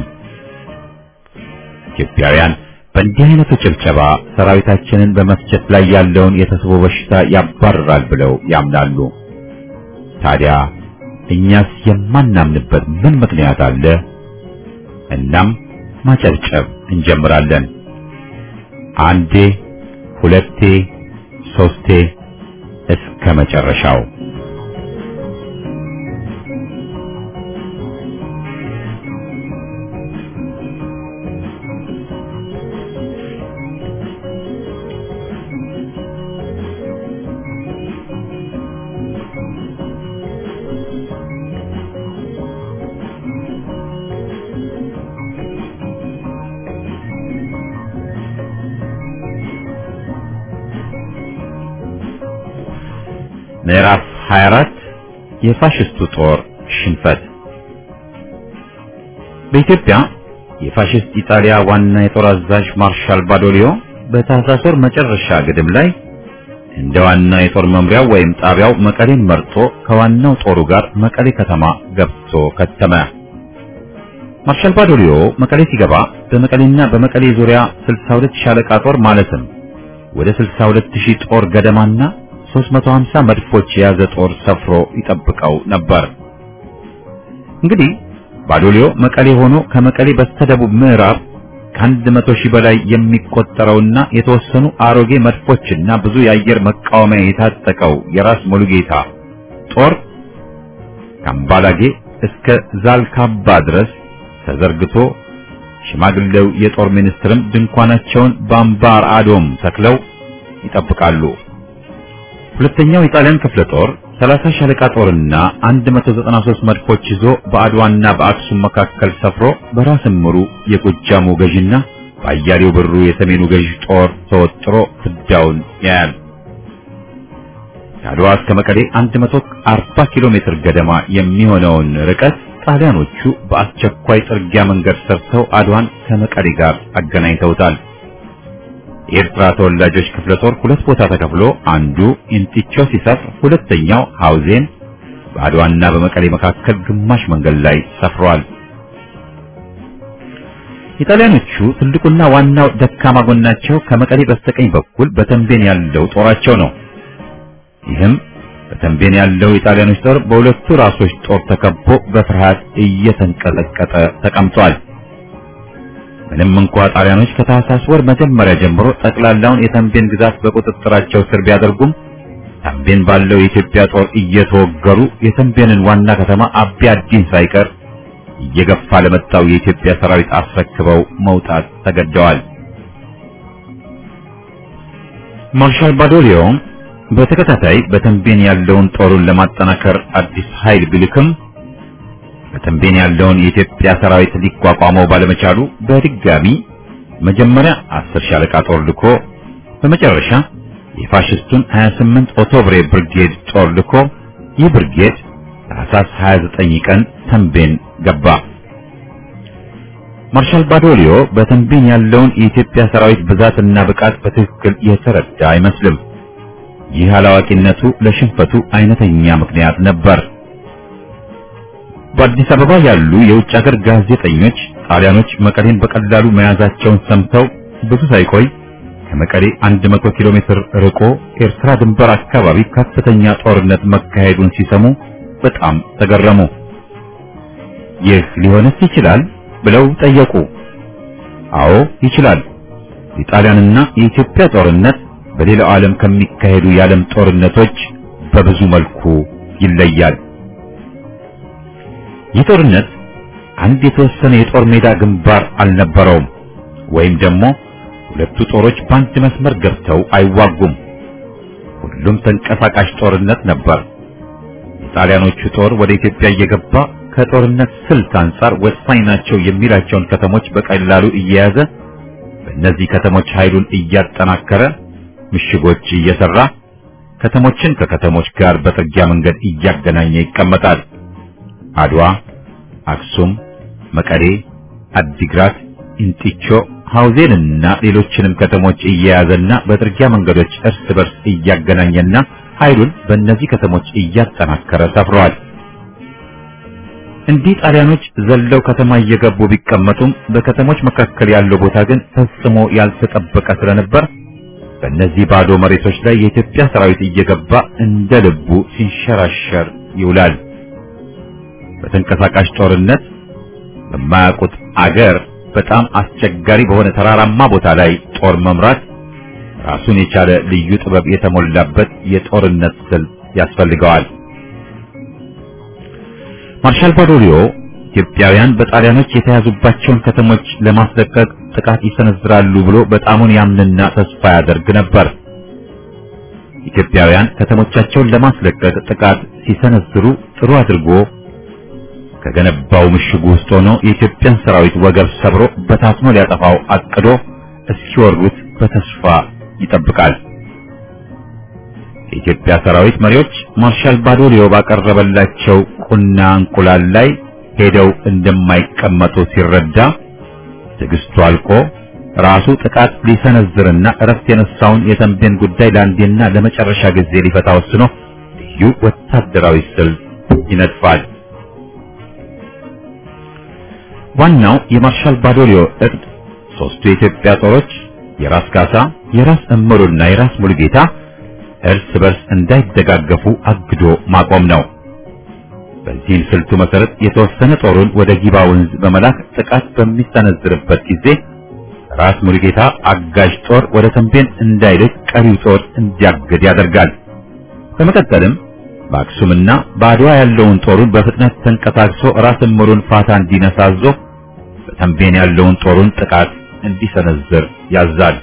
ኢትዮጵያውያን በእንዲህ አይነቱ ጭብጨባ ሰራዊታችንን በመፍጀት ላይ ያለውን የተስቦ በሽታ ያባርራል ብለው ያምናሉ። ታዲያ እኛስ የማናምንበት ምን ምክንያት አለ? እናም ማጨብጨብ እንጀምራለን። አንዴ፣ ሁለቴ፣ ሶስቴ እስከ መጨረሻው። ምዕራፍ 24 የፋሽስቱ ጦር ሽንፈት። በኢትዮጵያ የፋሽስት ኢጣሊያ ዋና የጦር አዛዥ ማርሻል ባዶሊዮ በታህሳስ ወር መጨረሻ ግድም ላይ እንደ ዋና የጦር መምሪያው ወይም ጣቢያው መቀሌን መርጦ ከዋናው ጦሩ ጋር መቀሌ ከተማ ገብቶ ከተመ። ማርሻል ባዶሊዮ መቀሌ ሲገባ በመቀሌና በመቀሌ ዙሪያ 62 ሻለቃ ጦር ማለትም ወደ 62 ሺህ ጦር ገደማና 350 መድፎች የያዘ ጦር ሰፍሮ ይጠብቀው ነበር። እንግዲህ ባዶሊዮ መቀሌ ሆኖ ከመቀሌ በስተደቡብ ምዕራብ ከአንድ መቶ ሺህ በላይ የሚቆጠረውና የተወሰኑ አሮጌ መድፎችና ብዙ የአየር መቃወሚያ የታጠቀው የራስ ሙሉጌታ ጦር ከአምባላጌ እስከ ዛልካባ ድረስ ተዘርግቶ ሽማግሌው የጦር ሚኒስትርም ድንኳናቸውን በአምባር አዶም ተክለው ይጠብቃሉ። ሁለተኛው የጣሊያን ክፍለ ጦር 30 ሻለቃ ጦርና 193 መድፎች ይዞ በአድዋና በአክሱም መካከል ሰፍሮ በራስ ምሩ የጎጃሙ ገዥና በአያሌው ብሩ የሰሜኑ ገዥ ጦር ተወጥሮ ፍዳውን ያያል። ከአድዋ እስከ መቀሌ 140 ኪሎ ሜትር ገደማ የሚሆነውን ርቀት ጣሊያኖቹ በአስቸኳይ ጥርጊያ መንገድ ሰርተው አድዋን ከመቀሌ ጋር አገናኝተውታል። የኤርትራ ተወላጆች ክፍለ ጦር ሁለት ቦታ ተከፍሎ አንዱ ኢንቲቾ ሲሰፍር፣ ሁለተኛው ሐውዜን በአድዋና በመቀሌ መካከል ግማሽ መንገድ ላይ ሰፍሯል። ኢጣሊያኖቹ ትልቁና ዋናው ደካማ ጎናቸው ከመቀሌ በስተቀኝ በኩል በተንቤን ያለው ጦራቸው ነው። ይህም በተንቤን ያለው የጣሊያኖች ጦር በሁለቱ ራሶች ጦር ተከቦ በፍርሃት እየተንቀጠቀጠ ተቀምጧል። ምንም እንኳ ጣሊያኖች ከታህሳስ ወር መጀመሪያ ጀምሮ ጠቅላላውን የተንቤን ግዛት በቁጥጥራቸው ስር ቢያደርጉም ተንቤን ባለው የኢትዮጵያ ጦር እየተወገሩ የተንቤንን ዋና ከተማ አቢ አዲን ሳይቀር እየገፋ ለመጣው የኢትዮጵያ ሰራዊት አስረክበው መውጣት ተገደዋል። ማርሻል ባዶሊዮ በተከታታይ በተንቤን ያለውን ጦሩን ለማጠናከር አዲስ ኃይል ቢልክም በተንቤን ያለውን የኢትዮጵያ ሰራዊት ሊቋቋመው ባለመቻሉ በድጋሚ መጀመሪያ አስር ሻለቃ ጦር ልኮ በመጨረሻ የፋሽስቱን 28 ኦቶብሬ ብርጌድ ጦር ልኮ ይህ ብርጌድ ታህሳስ 29 ቀን ተንቤን ገባ። ማርሻል ባዶሊዮ በተንቤን ያለውን የኢትዮጵያ ሰራዊት ብዛትና ብቃት በትክክል የተረዳ አይመስልም። ይህ አላዋቂነቱ ለሽንፈቱ አይነተኛ ምክንያት ነበር። በአዲስ አበባ ያሉ የውጭ ሀገር ጋዜጠኞች ጣሊያኖች መቀሌን በቀላሉ መያዛቸውን ሰምተው ብዙ ሳይቆይ ከመቀሌ 100 ኪሎ ሜትር ርቆ ኤርትራ ድንበር አካባቢ ከፍተኛ ጦርነት መካሄዱን ሲሰሙ በጣም ተገረሙ። ይህ ሊሆንስ ይችላል ብለው ጠየቁ። አዎ ይችላል። የጣሊያንና የኢትዮጵያ ጦርነት በሌላው ዓለም ከሚካሄዱ የዓለም ጦርነቶች በብዙ መልኩ ይለያል። ይህ ጦርነት አንድ የተወሰነ የጦር ሜዳ ግንባር አልነበረውም፣ ወይም ደግሞ ሁለቱ ጦሮች በአንድ መስመር ገብተው አይዋጉም። ሁሉም ተንቀሳቃሽ ጦርነት ነበር። የጣሊያኖቹ ጦር ወደ ኢትዮጵያ እየገባ ከጦርነት ስልት አንጻር ወሳኝ ናቸው የሚላቸውን ከተሞች በቀላሉ እየያዘ በእነዚህ ከተሞች ኃይሉን እያጠናከረ ምሽጎች እየሰራ ከተሞችን ከከተሞች ጋር በጥርጊያ መንገድ እያገናኘ ይቀመጣል። አድዋ፣ አክሱም፣ መቀሌ፣ አዲግራት፣ ኢንጢቾ፣ ሐውዜንና ሌሎችንም ከተሞች እየያዘና በጥርጊያ መንገዶች እርስ በርስ እያገናኘና ኃይሉን በእነዚህ ከተሞች እያጠናከረ ሰፍሯል። እንዲህ ጣሊያኖች ዘለው ከተማ እየገቡ ቢቀመጡም በከተሞች መካከል ያለው ቦታ ግን ፈጽሞ ያልተጠበቀ ስለነበር በእነዚህ ባዶ መሬቶች ላይ የኢትዮጵያ ሰራዊት እየገባ እንደ ልቡ ሲንሸራሸር ይውላል። በተንቀሳቃሽ ጦርነት በማያውቁት አገር በጣም አስቸጋሪ በሆነ ተራራማ ቦታ ላይ ጦር መምራት ራሱን የቻለ ልዩ ጥበብ የተሞላበት የጦርነት ስልት ያስፈልገዋል። ማርሻል ባዶሊዮ ኢትዮጵያውያን በጣሊያኖች የተያዙባቸውን ከተሞች ለማስለቀቅ ጥቃት ይሰነዝራሉ ብሎ በጣሙን ያምንና ተስፋ ያደርግ ነበር። ኢትዮጵያውያን ከተሞቻቸውን ለማስለቀቅ ጥቃት ሲሰነዝሩ ጥሩ አድርጎ ከገነባው ምሽጉ ውስጥ ሆኖ የኢትዮጵያን ሰራዊት ወገብ ሰብሮ በታትኖ ሊያጠፋው አቅዶ እስኪወሩት በተስፋ ይጠብቃል። የኢትዮጵያ ሰራዊት መሪዎች ማርሻል ባዶሊዮ ባቀረበላቸው ቁና እንቁላል ላይ ሄደው እንደማይቀመጡ ሲረዳ ትዕግስቱ አልቆ ራሱ ጥቃት ሊሰነዝርና እረፍት የነሳውን የተንቤን ጉዳይ ለአንዴና ለመጨረሻ ጊዜ ሊፈታ ወስኖ ልዩ ወታደራዊ ስልት ይነድፋል። ዋናው የማርሻል ባዶሊዮ እቅድ ሶስቱ የኢትዮጵያ ጦሮች የራስ ካሳ፣ የራስ እምሩና የራስ ሙሉጌታ እርስ በርስ እንዳይደጋገፉ አግዶ ማቆም ነው። በዚህም ስልቱ መሰረት የተወሰነ ጦሩን ወደ ጊባ ወንዝ በመላክ ጥቃት በሚሰነዝርበት ጊዜ ራስ ሙሉጌታ አጋዥ ጦር ወደ ተንቤን እንዳይልክ ቀሪው ጦር እንዲያግድ ያደርጋል። በመቀጠልም በአክሱምና በአድዋ ያለውን ጦሩን በፍጥነት ተንቀሳቅሶ ራስ እምሩን ፋታ እንዲነሳ አዞ በተንቤን ያለውን ጦሩን ጥቃት እንዲሰነዝር ያዛል።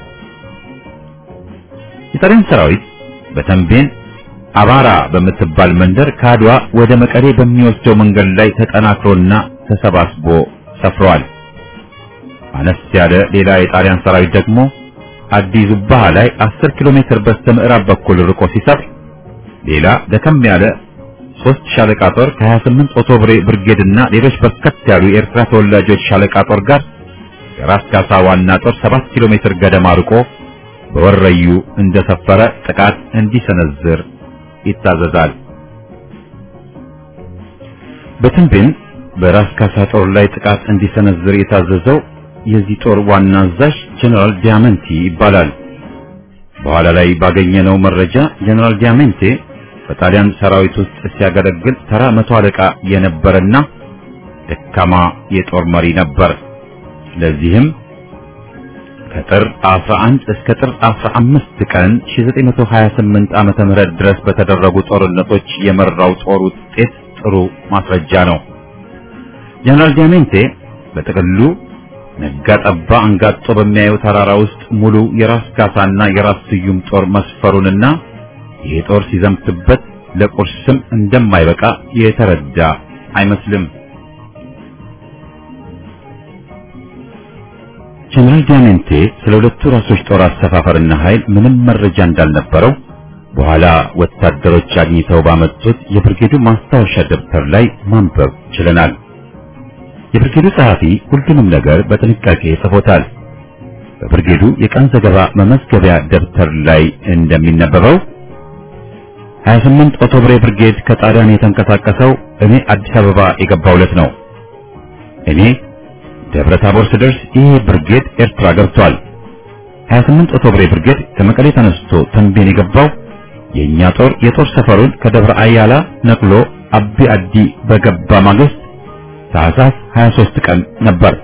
የጣሊያን ሰራዊት በተንቤን አባራ በምትባል መንደር ከአድዋ ወደ መቀሌ በሚወስደው መንገድ ላይ ተጠናክሮና ተሰባስቦ ሰፍሯል። አነስ ያለ ሌላ የጣሊያን ሰራዊት ደግሞ አዲ ዙባሃ ላይ 10 ኪሎ ሜትር በስተ ምዕራብ በኩል ርቆ ሲሰፍር፣ ሌላ ደከም ያለ ሶስት ሻለቃ ጦር ከ28 ኦቶብሬ ብርጌድና ሌሎች በርከት ያሉ የኤርትራ ተወላጆች ሻለቃ ጦር ጋር የራስ ካሳ ዋና ጦር 7 ኪሎ ሜትር ገደማ ርቆ በወረዩ እንደሰፈረ ጥቃት እንዲሰነዝር ይታዘዛል። በተንቤን በራስ ካሳ ጦር ላይ ጥቃት እንዲሰነዝር የታዘዘው የዚህ ጦር ዋና አዛዥ ጀነራል ዲያመንቲ ይባላል። በኋላ ላይ ባገኘነው መረጃ ጀነራል ዲያመንቴ በጣሊያን ሰራዊት ውስጥ ሲያገለግል ተራ መቶ አለቃ የነበረና ደካማ የጦር መሪ ነበር። ለዚህም ከጥር 11 እስከ ጥር 15 ቀን 1928 ዓመተ ምህረት ድረስ በተደረጉ ጦርነቶች የመራው ጦር ውጤት ጥሩ ማስረጃ ነው። ጀነራል ዲያሜንቴ በጥቅሉ ነጋ ጠባ አንጋጦ በሚያየው ተራራ ውስጥ ሙሉ የራስ ካሳና የራስ ስዩም ጦር መስፈሩንና ይህ ጦር ሲዘምትበት ለቁርስም እንደማይበቃ የተረዳ አይመስልም። ጀነራል ዲያሜንቴ ስለ ሁለቱ ራሶች ጦር አሰፋፈርና ኃይል ምንም መረጃ እንዳልነበረው በኋላ ወታደሮች አግኝተው ባመጡት የብርጌዱ ማስታወሻ ደብተር ላይ ማንበብ ችለናል። የብርጌዱ ጸሐፊ ሁሉንም ነገር በጥንቃቄ ጽፎታል። በብርጌዱ የቀን ዘገባ መመዝገቢያ ደብተር ላይ እንደሚነበበው 28 ኦቶብሬ ብርጌድ ከጣሊያን የተንቀሳቀሰው እኔ አዲስ አበባ የገባውለት ነው። እኔ ደብረ ታቦር ስደርስ ይህ ብርጌድ ኤርትራ ገብቷል። 28 ኦቶብሬ ብርጌድ ከመቀሌ ተነስቶ ተንቤን የገባው የኛ ጦር የጦር ሰፈሩን ከደብረ አያላ ነቅሎ አቢ አዲ በገባ ማግስት ታህሳስ 23 ቀን ነበር።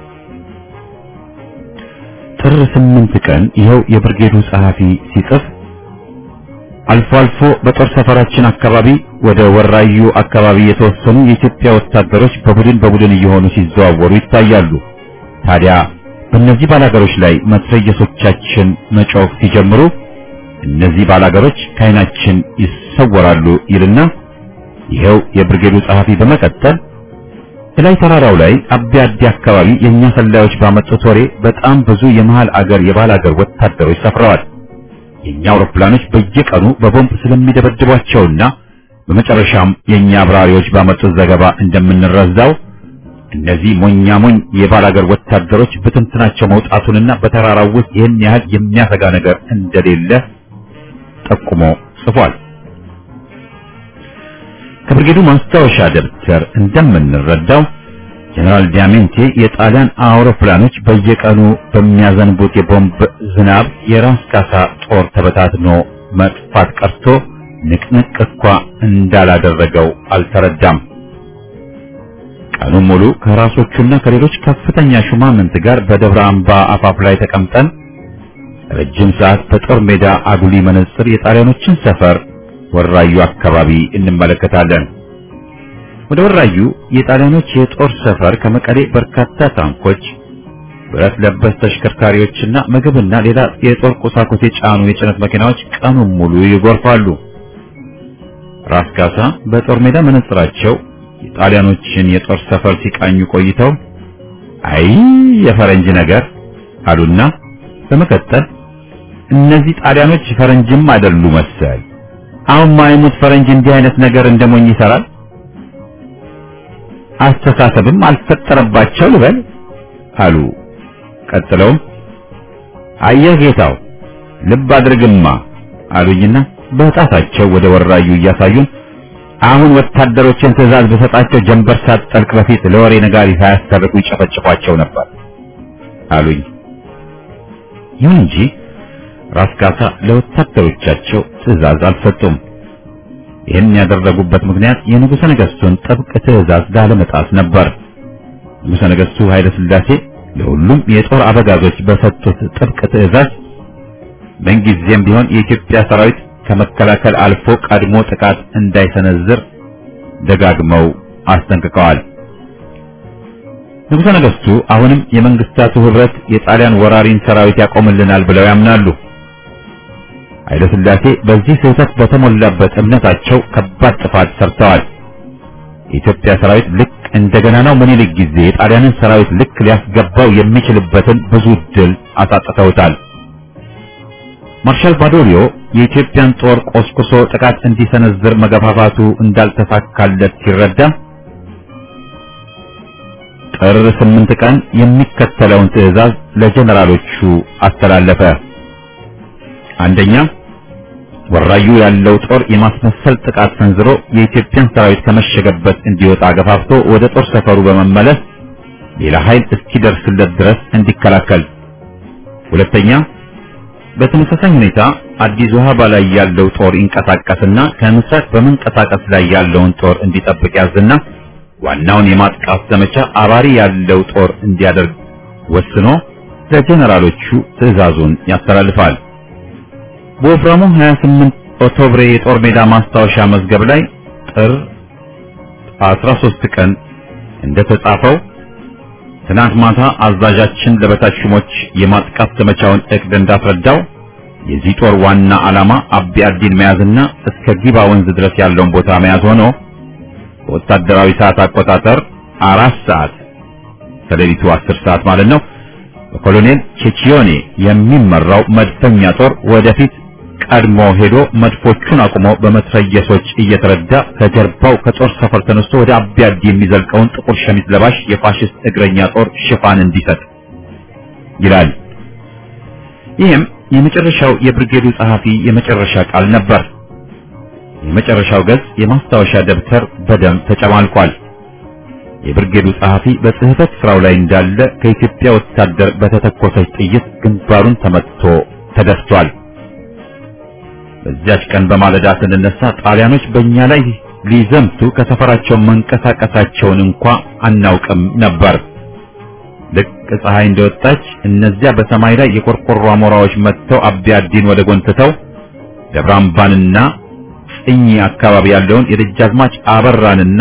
ጥር 8 ቀን ይኸው የብርጌዱ ጸሐፊ ሲጽፍ አልፎ አልፎ በጦር ሰፈራችን አካባቢ ወደ ወራዩ አካባቢ የተወሰኑ የኢትዮጵያ ወታደሮች በቡድን በቡድን እየሆኑ ሲዘዋወሩ ይታያሉ። ታዲያ በእነዚህ ባላገሮች ላይ መትረየሶቻችን መጮህ ሲጀምሩ እነዚህ ባላገሮች ከዓይናችን ይሰወራሉ ይልና ይኸው የብርጌዱ ጸሐፊ በመቀጠል እላይ ተራራው ላይ አቢ አዲ አካባቢ የኛ ሰላዮች ባመጡት ወሬ በጣም ብዙ የመሃል አገር የባላገር ወታደሮች ሰፍረዋል። የኛ አውሮፕላኖች በየቀኑ በቦምብ ስለሚደበድቧቸውና በመጨረሻም የኛ አብራሪዎች ባመጡት ዘገባ እንደምንረዛው እነዚህ ሞኛ ሞኝ የባላገር ወታደሮች ብትንትናቸው መውጣቱንና በተራራው ውስጥ ይህን ያህል የሚያሰጋ ነገር እንደሌለ ጠቁሞ ጽፏል። ከብርጌዱ ማስታወሻ ደብተር እንደምንረዳው ጀነራል ዲያሜንቴ የጣሊያን አውሮፕላኖች በየቀኑ በሚያዘንቡት የቦምብ ዝናብ የራስ ካሳ ጦር ተበታትኖ መጥፋት ቀርቶ ንቅንቅ እንኳ እንዳላደረገው አልተረዳም። ቀኑን ሙሉ ከራሶቹና ከሌሎች ከፍተኛ ሹማምንት ጋር በደብረ አምባ አፋፍ ላይ ተቀምጠን ረጅም ሰዓት በጦር ሜዳ አጉሊ መነጽር የጣሊያኖችን ሰፈር ወራዩ አካባቢ እንመለከታለን። ወደ ወራዩ የጣሊያኖች የጦር ሰፈር ከመቀሌ በርካታ ታንኮች፣ ብረት ለበስ ተሽከርካሪዎችና ምግብና ሌላ የጦር ቁሳቁስ የጫኑ የጭነት መኪናዎች ቀኑን ሙሉ ይጎርፋሉ። ራስ ካሳ በጦር ሜዳ መነጽራቸው የጣሊያኖችን የጦር ሰፈር ሲቃኙ ቆይተው አይ የፈረንጅ ነገር አሉና በመቀጠል እነዚህ ጣሊያኖች ፈረንጅም አይደሉ መሰል አሁን ማይሙት ፈረንጅ እንዲህ አይነት ነገር እንደሞኝ ይሰራል። አስተሳሰብም አልፈጠረባቸው ልበል አሉ። ቀጥለውም አየህ ጌታው ልብ አድርግማ አሉኝና በጣታቸው ወደ ወራዩ እያሳዩን አሁን ወታደሮችን ትዕዛዝ በሰጣቸው ጀንበር ሳትጠልቅ በፊት ለወሬ ነጋሪ ሳያስተርቁ ይጨፈጭፏቸው ነበር አሉኝ። ይሁን እንጂ ራስ ካሳ ለወታደሮቻቸው ትዕዛዝ አልሰጡም። ይህን ያደረጉበት ምክንያት የንጉሠ ነገሥቱን ጥብቅ ትዕዛዝ ላለመጣስ ነበር። ንጉሠ ነገሥቱ ኃይለ ሥላሴ ለሁሉም የጦር አበጋዞች በሰጡት ጥብቅ ትዕዛዝ ምንጊዜም ቢሆን የኢትዮጵያ ሰራዊት ከመከላከል አልፎ ቀድሞ ጥቃት እንዳይሰነዝር ደጋግመው አስጠንቅቀዋል። ንጉሠ ነገሥቱ አሁንም የመንግስታቱ ህብረት የጣሊያን ወራሪን ሰራዊት ያቆምልናል ብለው ያምናሉ። ኃይለ ሥላሴ በዚህ ስህተት በተሞላበት እምነታቸው ከባድ ጥፋት ሰርተዋል። የኢትዮጵያ ሰራዊት ልክ እንደገና ነው ምኒልክ ጊዜ የጣሊያንን ሰራዊት ልክ ሊያስገባው የሚችልበትን ብዙ ድል አሳጥተውታል። ማርሻል ባዶሊዮ የኢትዮጵያን ጦር ቆስቁሶ ጥቃት እንዲሰነዝር መገፋፋቱ እንዳልተሳካለት ሲረዳ ጥር ስምንት ቀን የሚከተለውን ትዕዛዝ ለጀነራሎቹ አስተላለፈ። አንደኛ ወራዩ ያለው ጦር የማስመሰል ጥቃት ሰንዝሮ የኢትዮጵያን ሰራዊት ከመሸገበት እንዲወጣ ገፋፍቶ ወደ ጦር ሰፈሩ በመመለስ ሌላ ኃይል እስኪደርስለት ድረስ እንዲከላከል። ሁለተኛ በተመሳሳይ ሁኔታ አዲስ ውሃባ ላይ ያለው ጦር ይንቀሳቀስና ከምስራቅ በመንቀሳቀስ ላይ ያለውን ጦር እንዲጠብቅ ያዝና ዋናውን የማጥቃት ዘመቻ አባሪ ያለው ጦር እንዲያደርግ ወስኖ ለጀነራሎቹ ትዕዛዙን ያስተላልፋል። በወፍራሙ 28 ኦክቶብር የጦር ሜዳ ማስታወሻ መዝገብ ላይ ጥር 13 ቀን እንደተጻፈው ትናንት ማታ አዛዣችን ለበታች ሹሞች የማጥቃት ዘመቻውን እቅድ እንዳስረዳው የዚህ ጦር ዋና ዓላማ አቢ አዲን መያዝና እስከ ጊባ ወንዝ ድረስ ያለውን ቦታ መያዝ ሆኖ በወታደራዊ ሰዓት አቆጣጠር አራት ሰዓት ከሌሊቱ አስር ሰዓት ማለት ነው። በኮሎኔል ቼቺዮኔ የሚመራው መድፈኛ ጦር ወደፊት ቀድሞ ሄዶ መድፎቹን አቁሞ በመትረየሶች እየተረዳ ከጀርባው ከጦር ሰፈር ተነስቶ ወደ አቢያዲ የሚዘልቀውን ጥቁር ሸሚዝ ለባሽ የፋሽስት እግረኛ ጦር ሽፋን እንዲሰጥ ይላል። ይህም የመጨረሻው የብርጌዱ ጸሐፊ የመጨረሻ ቃል ነበር። የመጨረሻው ገጽ የማስታወሻ ደብተር በደም ተጨማልቋል። የብርጌዱ ጸሐፊ በጽሕፈት ስራው ላይ እንዳለ ከኢትዮጵያ ወታደር በተተኮሰች ጥይት ግንባሩን ተመትቶ ተደፍቷል። በዚያች ቀን በማለዳ ስንነሳ ጣሊያኖች በእኛ ላይ ሊዘምቱ ከሰፈራቸው መንቀሳቀሳቸውን እንኳ አናውቅም ነበር። ልክ ፀሐይ እንደወጣች እነዚያ በሰማይ ላይ የቆርቆሮ አሞራዎች መጥተው አቢያዲን ወደ ጎን ትተው ደብራምባንና ጽኝ አካባቢ ያለውን የደጃዝማች አበራንና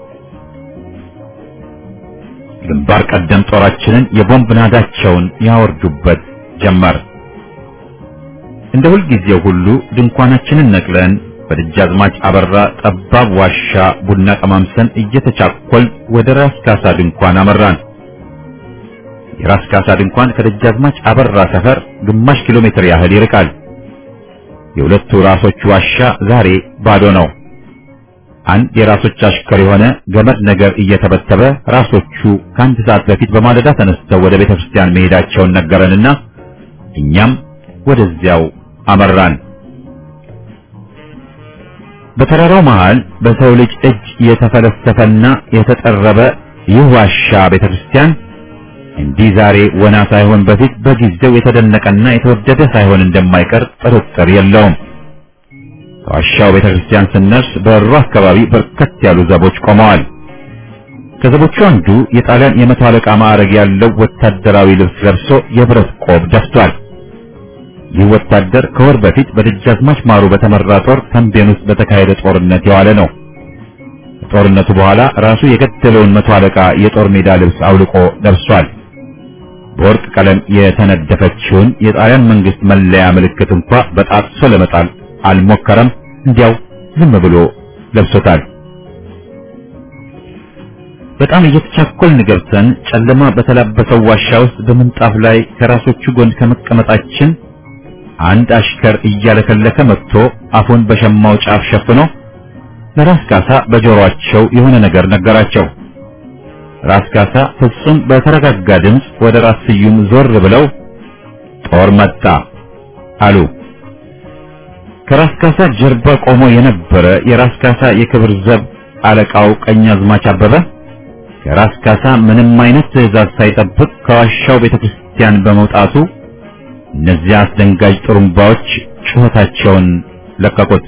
ግንባር ቀደም ጦራችንን የቦምብ ናዳቸውን ያወርዱበት ጀመር። እንደ ሁልጊዜው ሁሉ ድንኳናችንን ነቅለን በደጃዝማች አበራ ጠባብ ዋሻ ቡና ቀማምሰን እየተቻኮል ወደ ራስ ካሳ ድንኳን አመራን። የራስ ካሳ ድንኳን ከደጃዝማች አበራ ሰፈር ግማሽ ኪሎ ሜትር ያህል ይርቃል። የሁለቱ ራሶች ዋሻ ዛሬ ባዶ ነው። አንድ የራሶች አሽከር የሆነ ገመድ ነገር እየተበተበ ራሶቹ ከአንድ ሰዓት በፊት በማለዳ ተነስተው ወደ ቤተ ክርስቲያን መሄዳቸውን ነገረንና እኛም ወደዚያው አመራን። በተራራው መሃል በሰው ልጅ እጅ የተፈለሰፈና የተጠረበ ይህ ዋሻ ቤተ ክርስቲያን እንዲህ ዛሬ ወና ሳይሆን በፊት በጊዜው የተደነቀና የተወደደ ሳይሆን እንደማይቀር ጥርጥር የለውም። ከዋሻው ቤተ ክርስቲያን ስንደርስ በሩ አካባቢ በርከት ያሉ ዘቦች ቆመዋል። ከዘቦቹ አንዱ የጣሊያን የመቶ አለቃ ማዕረግ ያለው ወታደራዊ ልብስ ለብሶ የብረት ቆብ ደፍቷል። ይህ ወታደር ከወር በፊት በደጃዝማች ማሩ በተመራ ጦር ተንቤን ውስጥ በተካሄደ ጦርነት የዋለ ነው። ከጦርነቱ በኋላ ራሱ የገደለውን መቶ አለቃ የጦር ሜዳ ልብስ አውልቆ ለብሷል። በወርቅ ቀለም የተነደፈችውን የጣሊያን መንግስት መለያ ምልክት እንኳ በጣጥሶ ለመጣል አልሞከረም። እንዲያው ዝም ብሎ ለብሶታል። በጣም እየተቻኮልን ገብተን ጨለማ በተላበሰው ዋሻ ውስጥ በምንጣፍ ላይ ከራሶቹ ጎን ከመቀመጣችን አንድ አሽከር እያለከለከ መጥቶ አፉን በሸማው ጫፍ ሸፍኖ ለራስ ካሳ በጆሮአቸው የሆነ ነገር ነገራቸው። ራስ ካሳ ፍጹም በተረጋጋ ድምፅ ወደ ራስ ስዩም ዞር ብለው ጦር መጣ አሉ። ከራስ ካሳ ጀርባ ቆሞ የነበረ የራስ ካሳ የክብር ዘብ አለቃው ቀኛዝማች አበበ ከራስ ካሳ ምንም አይነት ትዕዛዝ ሳይጠብቅ ከዋሻው ቤተክርስቲያን በመውጣቱ እነዚያ አስደንጋጭ ጥሩምባዎች ጩኸታቸውን ለቀቁት።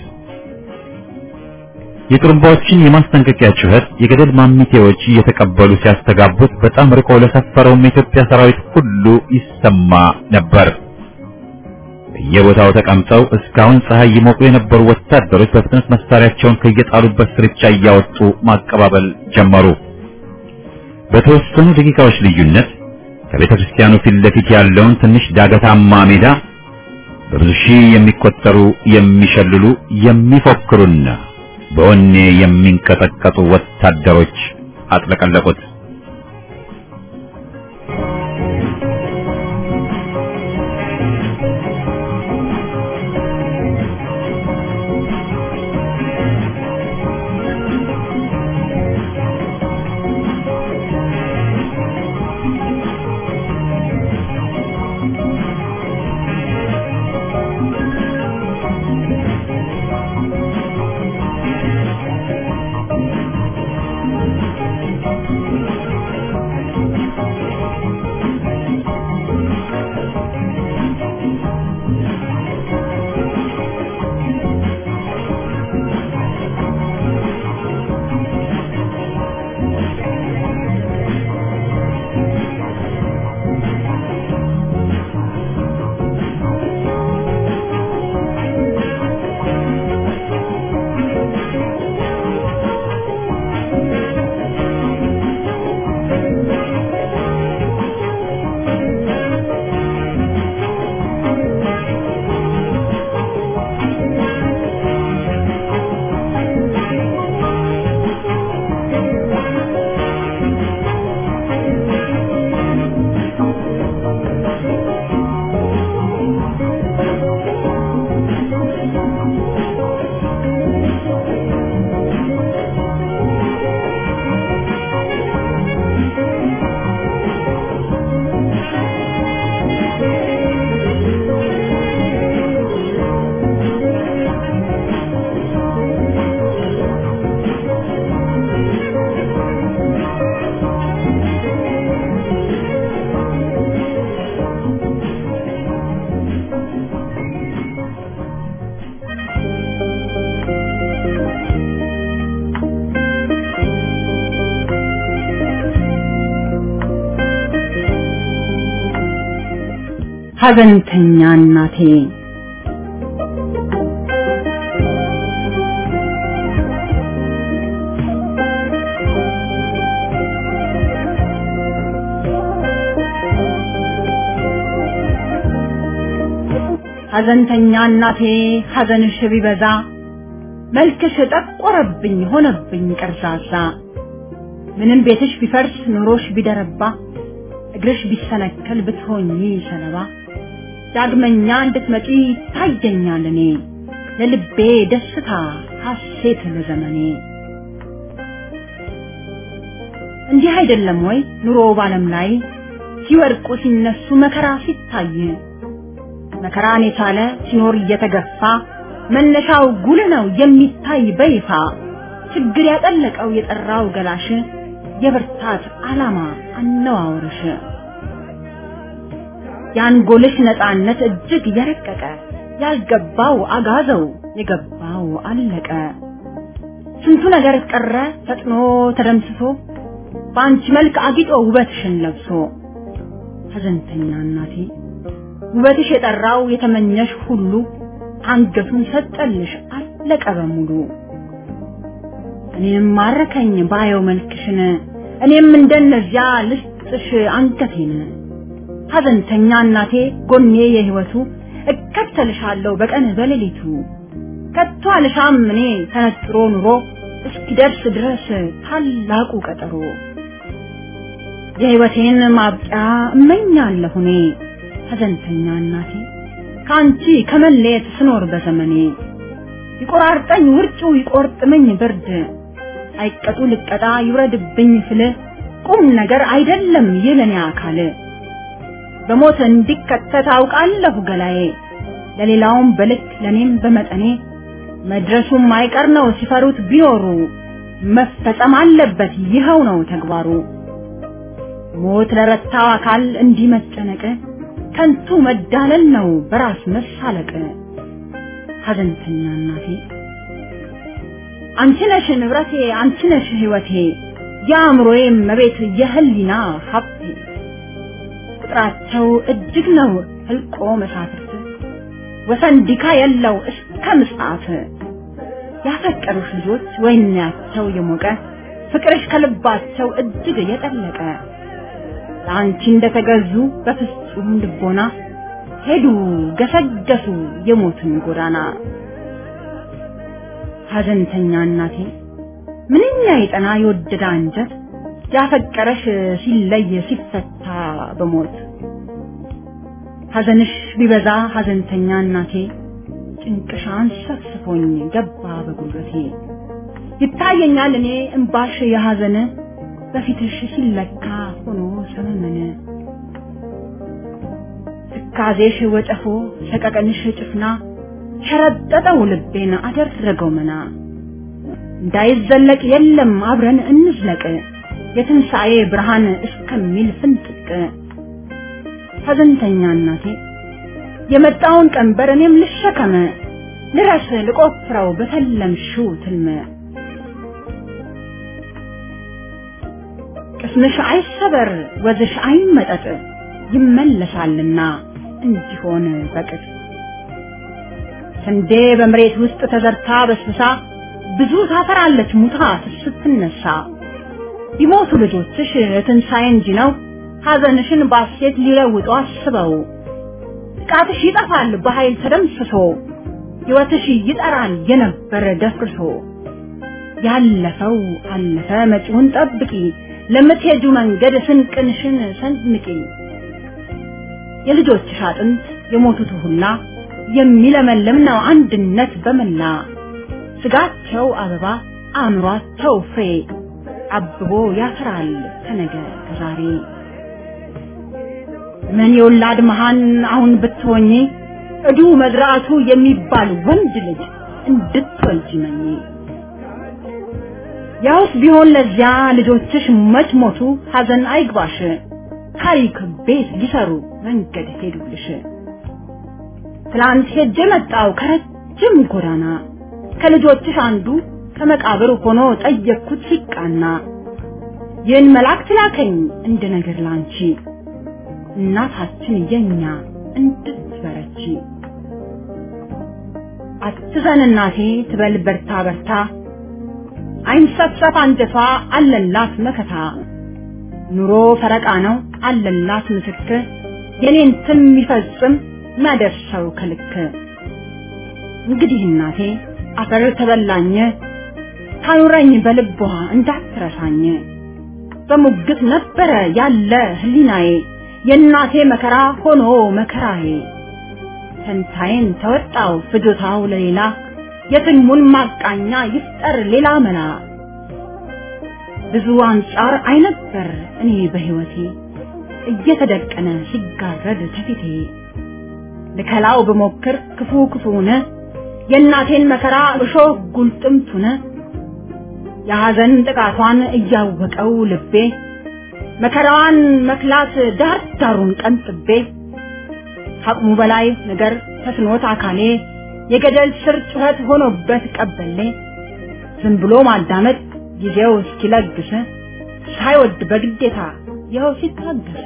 የጥሩምባዎችን የማስጠንቀቂያ ጩኸት የገደል ማሚቴዎች እየተቀበሉ ሲያስተጋቡት በጣም ርቆ ለሰፈረውም የኢትዮጵያ ሰራዊት ሁሉ ይሰማ ነበር። በየቦታው ተቀምጠው እስካሁን ፀሐይ ይሞቁ የነበሩ ወታደሮች በፍጥነት መሳሪያቸውን ከየጣሉበት ስርቻ እያወጡ ማቀባበል ጀመሩ። በተወሰኑ ደቂቃዎች ልዩነት ከቤተ ክርስቲያኑ ፊት ለፊት ያለውን ትንሽ ዳገታማ ሜዳ በብዙ ሺህ የሚቆጠሩ የሚሸልሉ የሚፎክሩና በወኔ የሚንቀጠቀጡ ወታደሮች አጥለቀለቁት። ሐዘንተኛ እናቴ ሐዘንተኛ እናቴ ሐዘንሽ ቢበዛ መልክሽ ጠቆረብኝ ሆነብኝ ቀርዛዛ ምንም ቤትሽ ቢፈርስ ኑሮሽ ቢደረባ እግርሽ ቢሰነከል ብትሆኚ ሰለባ ዳግመኛ እንድትመጪ ታየኛል እኔ ለልቤ ደስታ ሐሴት ለዘመኔ እንዲህ አይደለም ወይ ኑሮ ባለም ላይ ሲወድቁ ሲነሱ መከራ ሲታይ መከራን የቻለ ሲኖር እየተገፋ መነሻው ጉል ነው የሚታይ በይፋ ችግር ያጠለቀው የጠራው ገላሽ የብርታት ዓላማ አነዋወርሽ የአንጎልሽ ነፃነት እጅግ የረቀቀ ያልገባው አጋዘው የገባው አለቀ ስንቱ ነገር ቀረ ፈጥኖ ተደምስሶ በአንቺ መልክ አጊጦ ውበትሽን ለብሶ ሐዘንተኛ እናቴ ውበትሽ የጠራው የተመኘሽ ሁሉ አንገቱን ሰጠልሽ አለቀ በሙሉ እኔም ማረከኝ ባየው መልክሽን እኔም እንደነዚያ ልስጥሽ አንገቴን ሐዘንተኛ እናቴ ጎኔ የህይወቱ እከተልሻለሁ በቀን በሌሊቱ ከቶ አልሻም እኔ ተነጥሮ ኑሮ እስኪደርስ ድረስ ታላቁ ቀጠሮ የህይወቴን ማብቂያ እመኛለሁ እኔ ሐዘንተኛ እናቴ ከአንቺ ከመለየት ስኖር በዘመኔ ይቆራርጠኝ ውርጩ ይቆርጥመኝ ብርድ አይቀጡ ልቀጣ ይውረድብኝ ፍል ቁም ነገር አይደለም ይለኔ አካል በሞት እንዲከተት አውቃለሁ ገላዬ ለሌላውም በልክ ለኔም በመጠኔ መድረሱም አይቀር ነው ሲፈሩት ቢኖሩ መፈጸም አለበት ይኸው ነው ተግባሩ ሞት ለረታው አካል እንዲህ መጨነቅ ከንቱ መዳለል ነው በራስ መሳለቅ ሐዘንተኛ እናቴ አንቺ ነሽ ንብረቴ አንቺ ነሽ ህይወቴ የአእምሮዬ መቤት የህሊና ሀብቴ ቁጥራቸው እጅግ ነው ህልቆ መሳፍርት ወሰን ዲካ የለው እስከ ምጽአት ያፈቀሩሽ ልጆች ወይናቸው የሞቀ ፍቅርሽ ከልባቸው እጅግ የጠለቀ ለአንቺ እንደተገዙ በፍጹም ልቦና ሄዱ ገሰገሱ የሞትን ጎዳና ሐዘንተኛ እናቴ ምንኛ የጠና የወደደ አንጀት ያፈቀረሽ ሲለይ ሲፈታ በሞት ሐዘንሽ ቢበዛ ሐዘንተኛ እናቴ ጭንቅሻን ሰፍስፎኝ ገባ በጉልበቴ ይታየኛል እኔ እምባሽ የሐዘን በፊትሽ ሲለካ ሆኖ ሰመመነ ትካዜሽ ወጨፎ ሰቀቀንሽ ጭፍና ሸረጠጠው ልቤን አደረገው መና እንዳይዘለቅ የለም አብረን እንዝለቅ የትንሣኤ ብርሃን እስከሚል ፍንጥቅ ሐዘንተኛ እናቴ የመጣውን ቀንበር እኔም ልሸከመ ልረስ ልቆፍረው በተለምሽው ትልመ ቅስምሽ አይሰበር ወዝሽ አይመጠጥ ይመለሳልና እንዲሆን በቅጥ ስንዴ በመሬት ውስጥ ተዘርታ በስብሳ ብዙ ታፈራለች ሙታ ስትነሳ ቢሞቱ ልጆችሽ ትንሣኤ እንጂ ነው ሐዘንሽን ባሴት ሊለውጡ አስበው ጥቃትሽ ይጠፋል በኃይል ተደምስሶ ሕይወትሽ ይጠራል የነበረ ደፍርሶ ያለፈው አለፈ መጪውን ጠብቂ ለምትሄጁ መንገድ ስንቅንሽን ሰንምቂ የልጆችሽ አጥንት የሞቱት ሁላ የሚለመልም ነው አንድነት በመላ ስጋቸው አበባ አእምሯቸው ፍሬ አብቦ ያፈራል ከነገ ከዛሬ ምን የወላድ መሃን አሁን ብትሆኚ እዱ መዝራቱ የሚባል ወንድ ልጅ እንድትወልጂ መኝ ያውስ ቢሆን ለዚያ ልጆችሽ መች ሞቱ ሐዘን አይግባሽ ታሪክ ቤት ሊሰሩ መንገድ ሄዱልሽ ትላንት ሄጄ መጣው ከረጅም ጎዳና ከልጆችሽ አንዱ ከመቃብር ሆኖ ጠየቅኩት ሲቃና ይህን መልአክ ላከኝ እንደ ነገር ላንቺ እናታችን የኛ እንድትበረቺ አትዘን እናቴ ትበል በርታ በርታ አይንሰፍሰፍ አንጀቷ አለላት መከታ ኑሮ ፈረቃ ነው አለላት ምትክ የኔን ስም የሚፈጽም የሚያደርሰው ከልክ እንግዲህ እናቴ አፈር ተበላኝ ታኑረኝ በልቧ እንዳትረሳኝ በሙግት ነበረ ያለ ህሊናዬ የእናቴ መከራ ሆኖ መከራዬ ፈንታዬን ተወጣው ፍጆታው ለሌላ የትልሙን ማቃኛ ይፍጠር ሌላ መላ ብዙ አንጻር አይነበር እኔ በህይወቴ እየተደቀነ ሲጋረድ ተፊቴ ልከላው ብሞክር ክፉ ክፉነ የእናቴን መከራ እሾህ ጉልጥምቱነ የሐዘን ጥቃቷን እያወቀው ልቤ መከራዋን መክላት ዳር ዳሩን ቀንጥቤ ከአቅሙ በላይ ነገር ተስኖት አካሌ የገደል ስር ጩኸት ሆኖበት ቀበሌ ዝም ብሎ ማዳመጥ ጊዜው እስኪለግስ ሳይወድ በግዴታ ይኸው ሲታገስ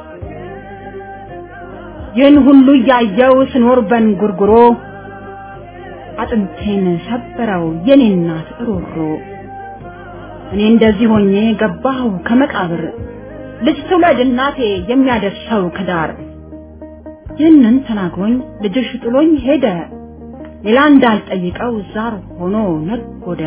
ይህን ሁሉ እያየው ስኖር በንጉርጉሮ አጥንቴን ሰበረው የኔ እናት እሮሮ እኔ እንደዚህ ሆኜ ገባሁ ከመቃብር ልጅ ትውለድ እናቴ የሚያደርሰው ከዳር ይህንን ተናግሮኝ ልጅሽ ጥሎኝ ሄደ ሌላ እንዳልጠይቀው ዛር ሆኖ ነጎደ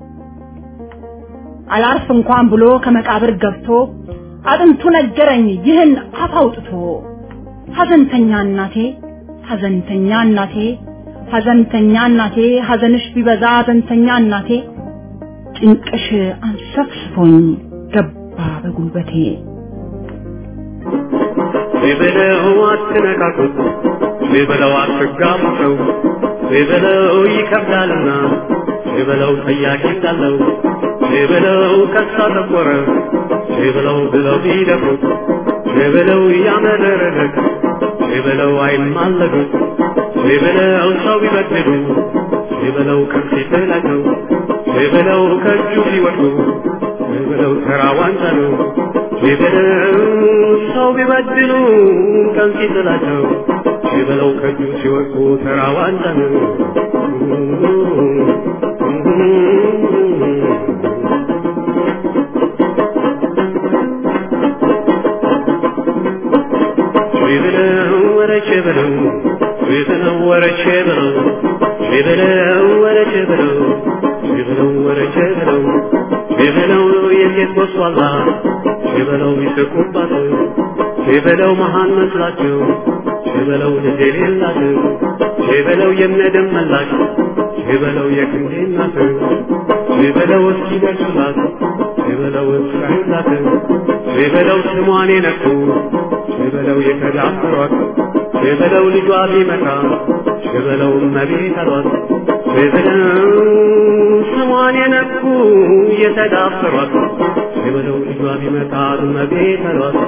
አላርፍ እንኳን ብሎ ከመቃብር ገብቶ አጥንቱ ነገረኝ ይህን አፍ አውጥቶ ሐዘንተኛ እናቴ ሐዘንተኛ እናቴ ሐዘንተኛ እናቴ ሐዘንሽ ቢበዛ ሐዘንተኛ እናቴ ጭንቅሽ አንሰፍስፎኝ ገባ በጉልበቴ ቢበለው አትነካኩት ቢበለው አትጋቡ ሰው ቢበለው ይከብዳልና ቢበለው ጠያቂ እንዳለው ቢበለው ከሳ ጠቆረ ቢበለው ብለው ቢደፍሩት ቢበለው ያመረረለት ቢበለው አይማለዱት ቢበለው ሰው ቢበድሉ ቢበለው ከፊት ላይ ነው ቢበለው ከእጁ ሲወድቁ ቢበለው ተራ ዋንጫ ነው ቢበለው ሰው ቢበድሉ ቀን ሲጥላቸው ቢበለው ከእጁ ሲወድቁ ተራ ዋንጫ ነው ቢበለው ወረቼ በለው ቢበለው ወረቼ በለው ቢበለው ወረቼ በለው ቢበለው ወረቼ በለው ቢበለው የሴት ወስዋላ ቢበለው ይስቁባት ቢበለው መሃን መስላቸው ቢበለው ልጅ የሌላቸው ቢበለው የነደም መላሽ ቢበለው የክንዴ እናት ቢበለው እስኪደርሱላት ቢበለው እስራኤላት ቢበለው ስሟን የነኩ ቢበለው የተዳፈሯት ቢበለው ልጇ ቢመጣ ቢበለው እመቤት አሏት ቢበለው ስሟን የነኩ የተዳፈሯት ቢበለው ልጇ ቢመጣ እመቤት አሏት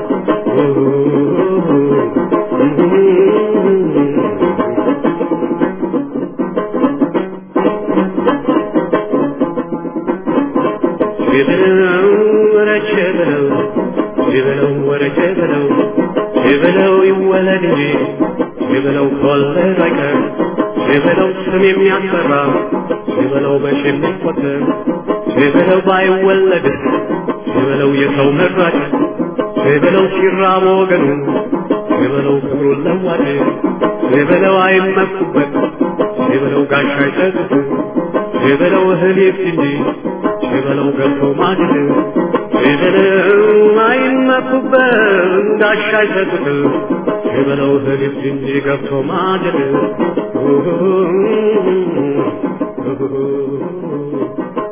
ቢበለው ወረቼ ብለው ቢበለው ወረቼ ብለው ቢበለው ይወለድ እንጂ ቢበለው ከወለድ አይቀር ቢበለው ስም የሚያስፈራ ቢበለው በሺ የሚቆጠር ቢበለው ባይወለድ ቢበለው የሰው መራጭ ቢበለው ሲራብ ወገኑ ቢበለው ክብሩን ለዋጭ ቢበለው አይመኩበት ቢበለው ጋሻ አይሰጡት ቢበለው እህል ይብስ እንጂ ቢበለው ገብቶ ማግድ ቢበለው አይመኩበት ጋሻ አይሰጡት ቢበለው እህል ይብስ እንጂ ገብቶ ማግድ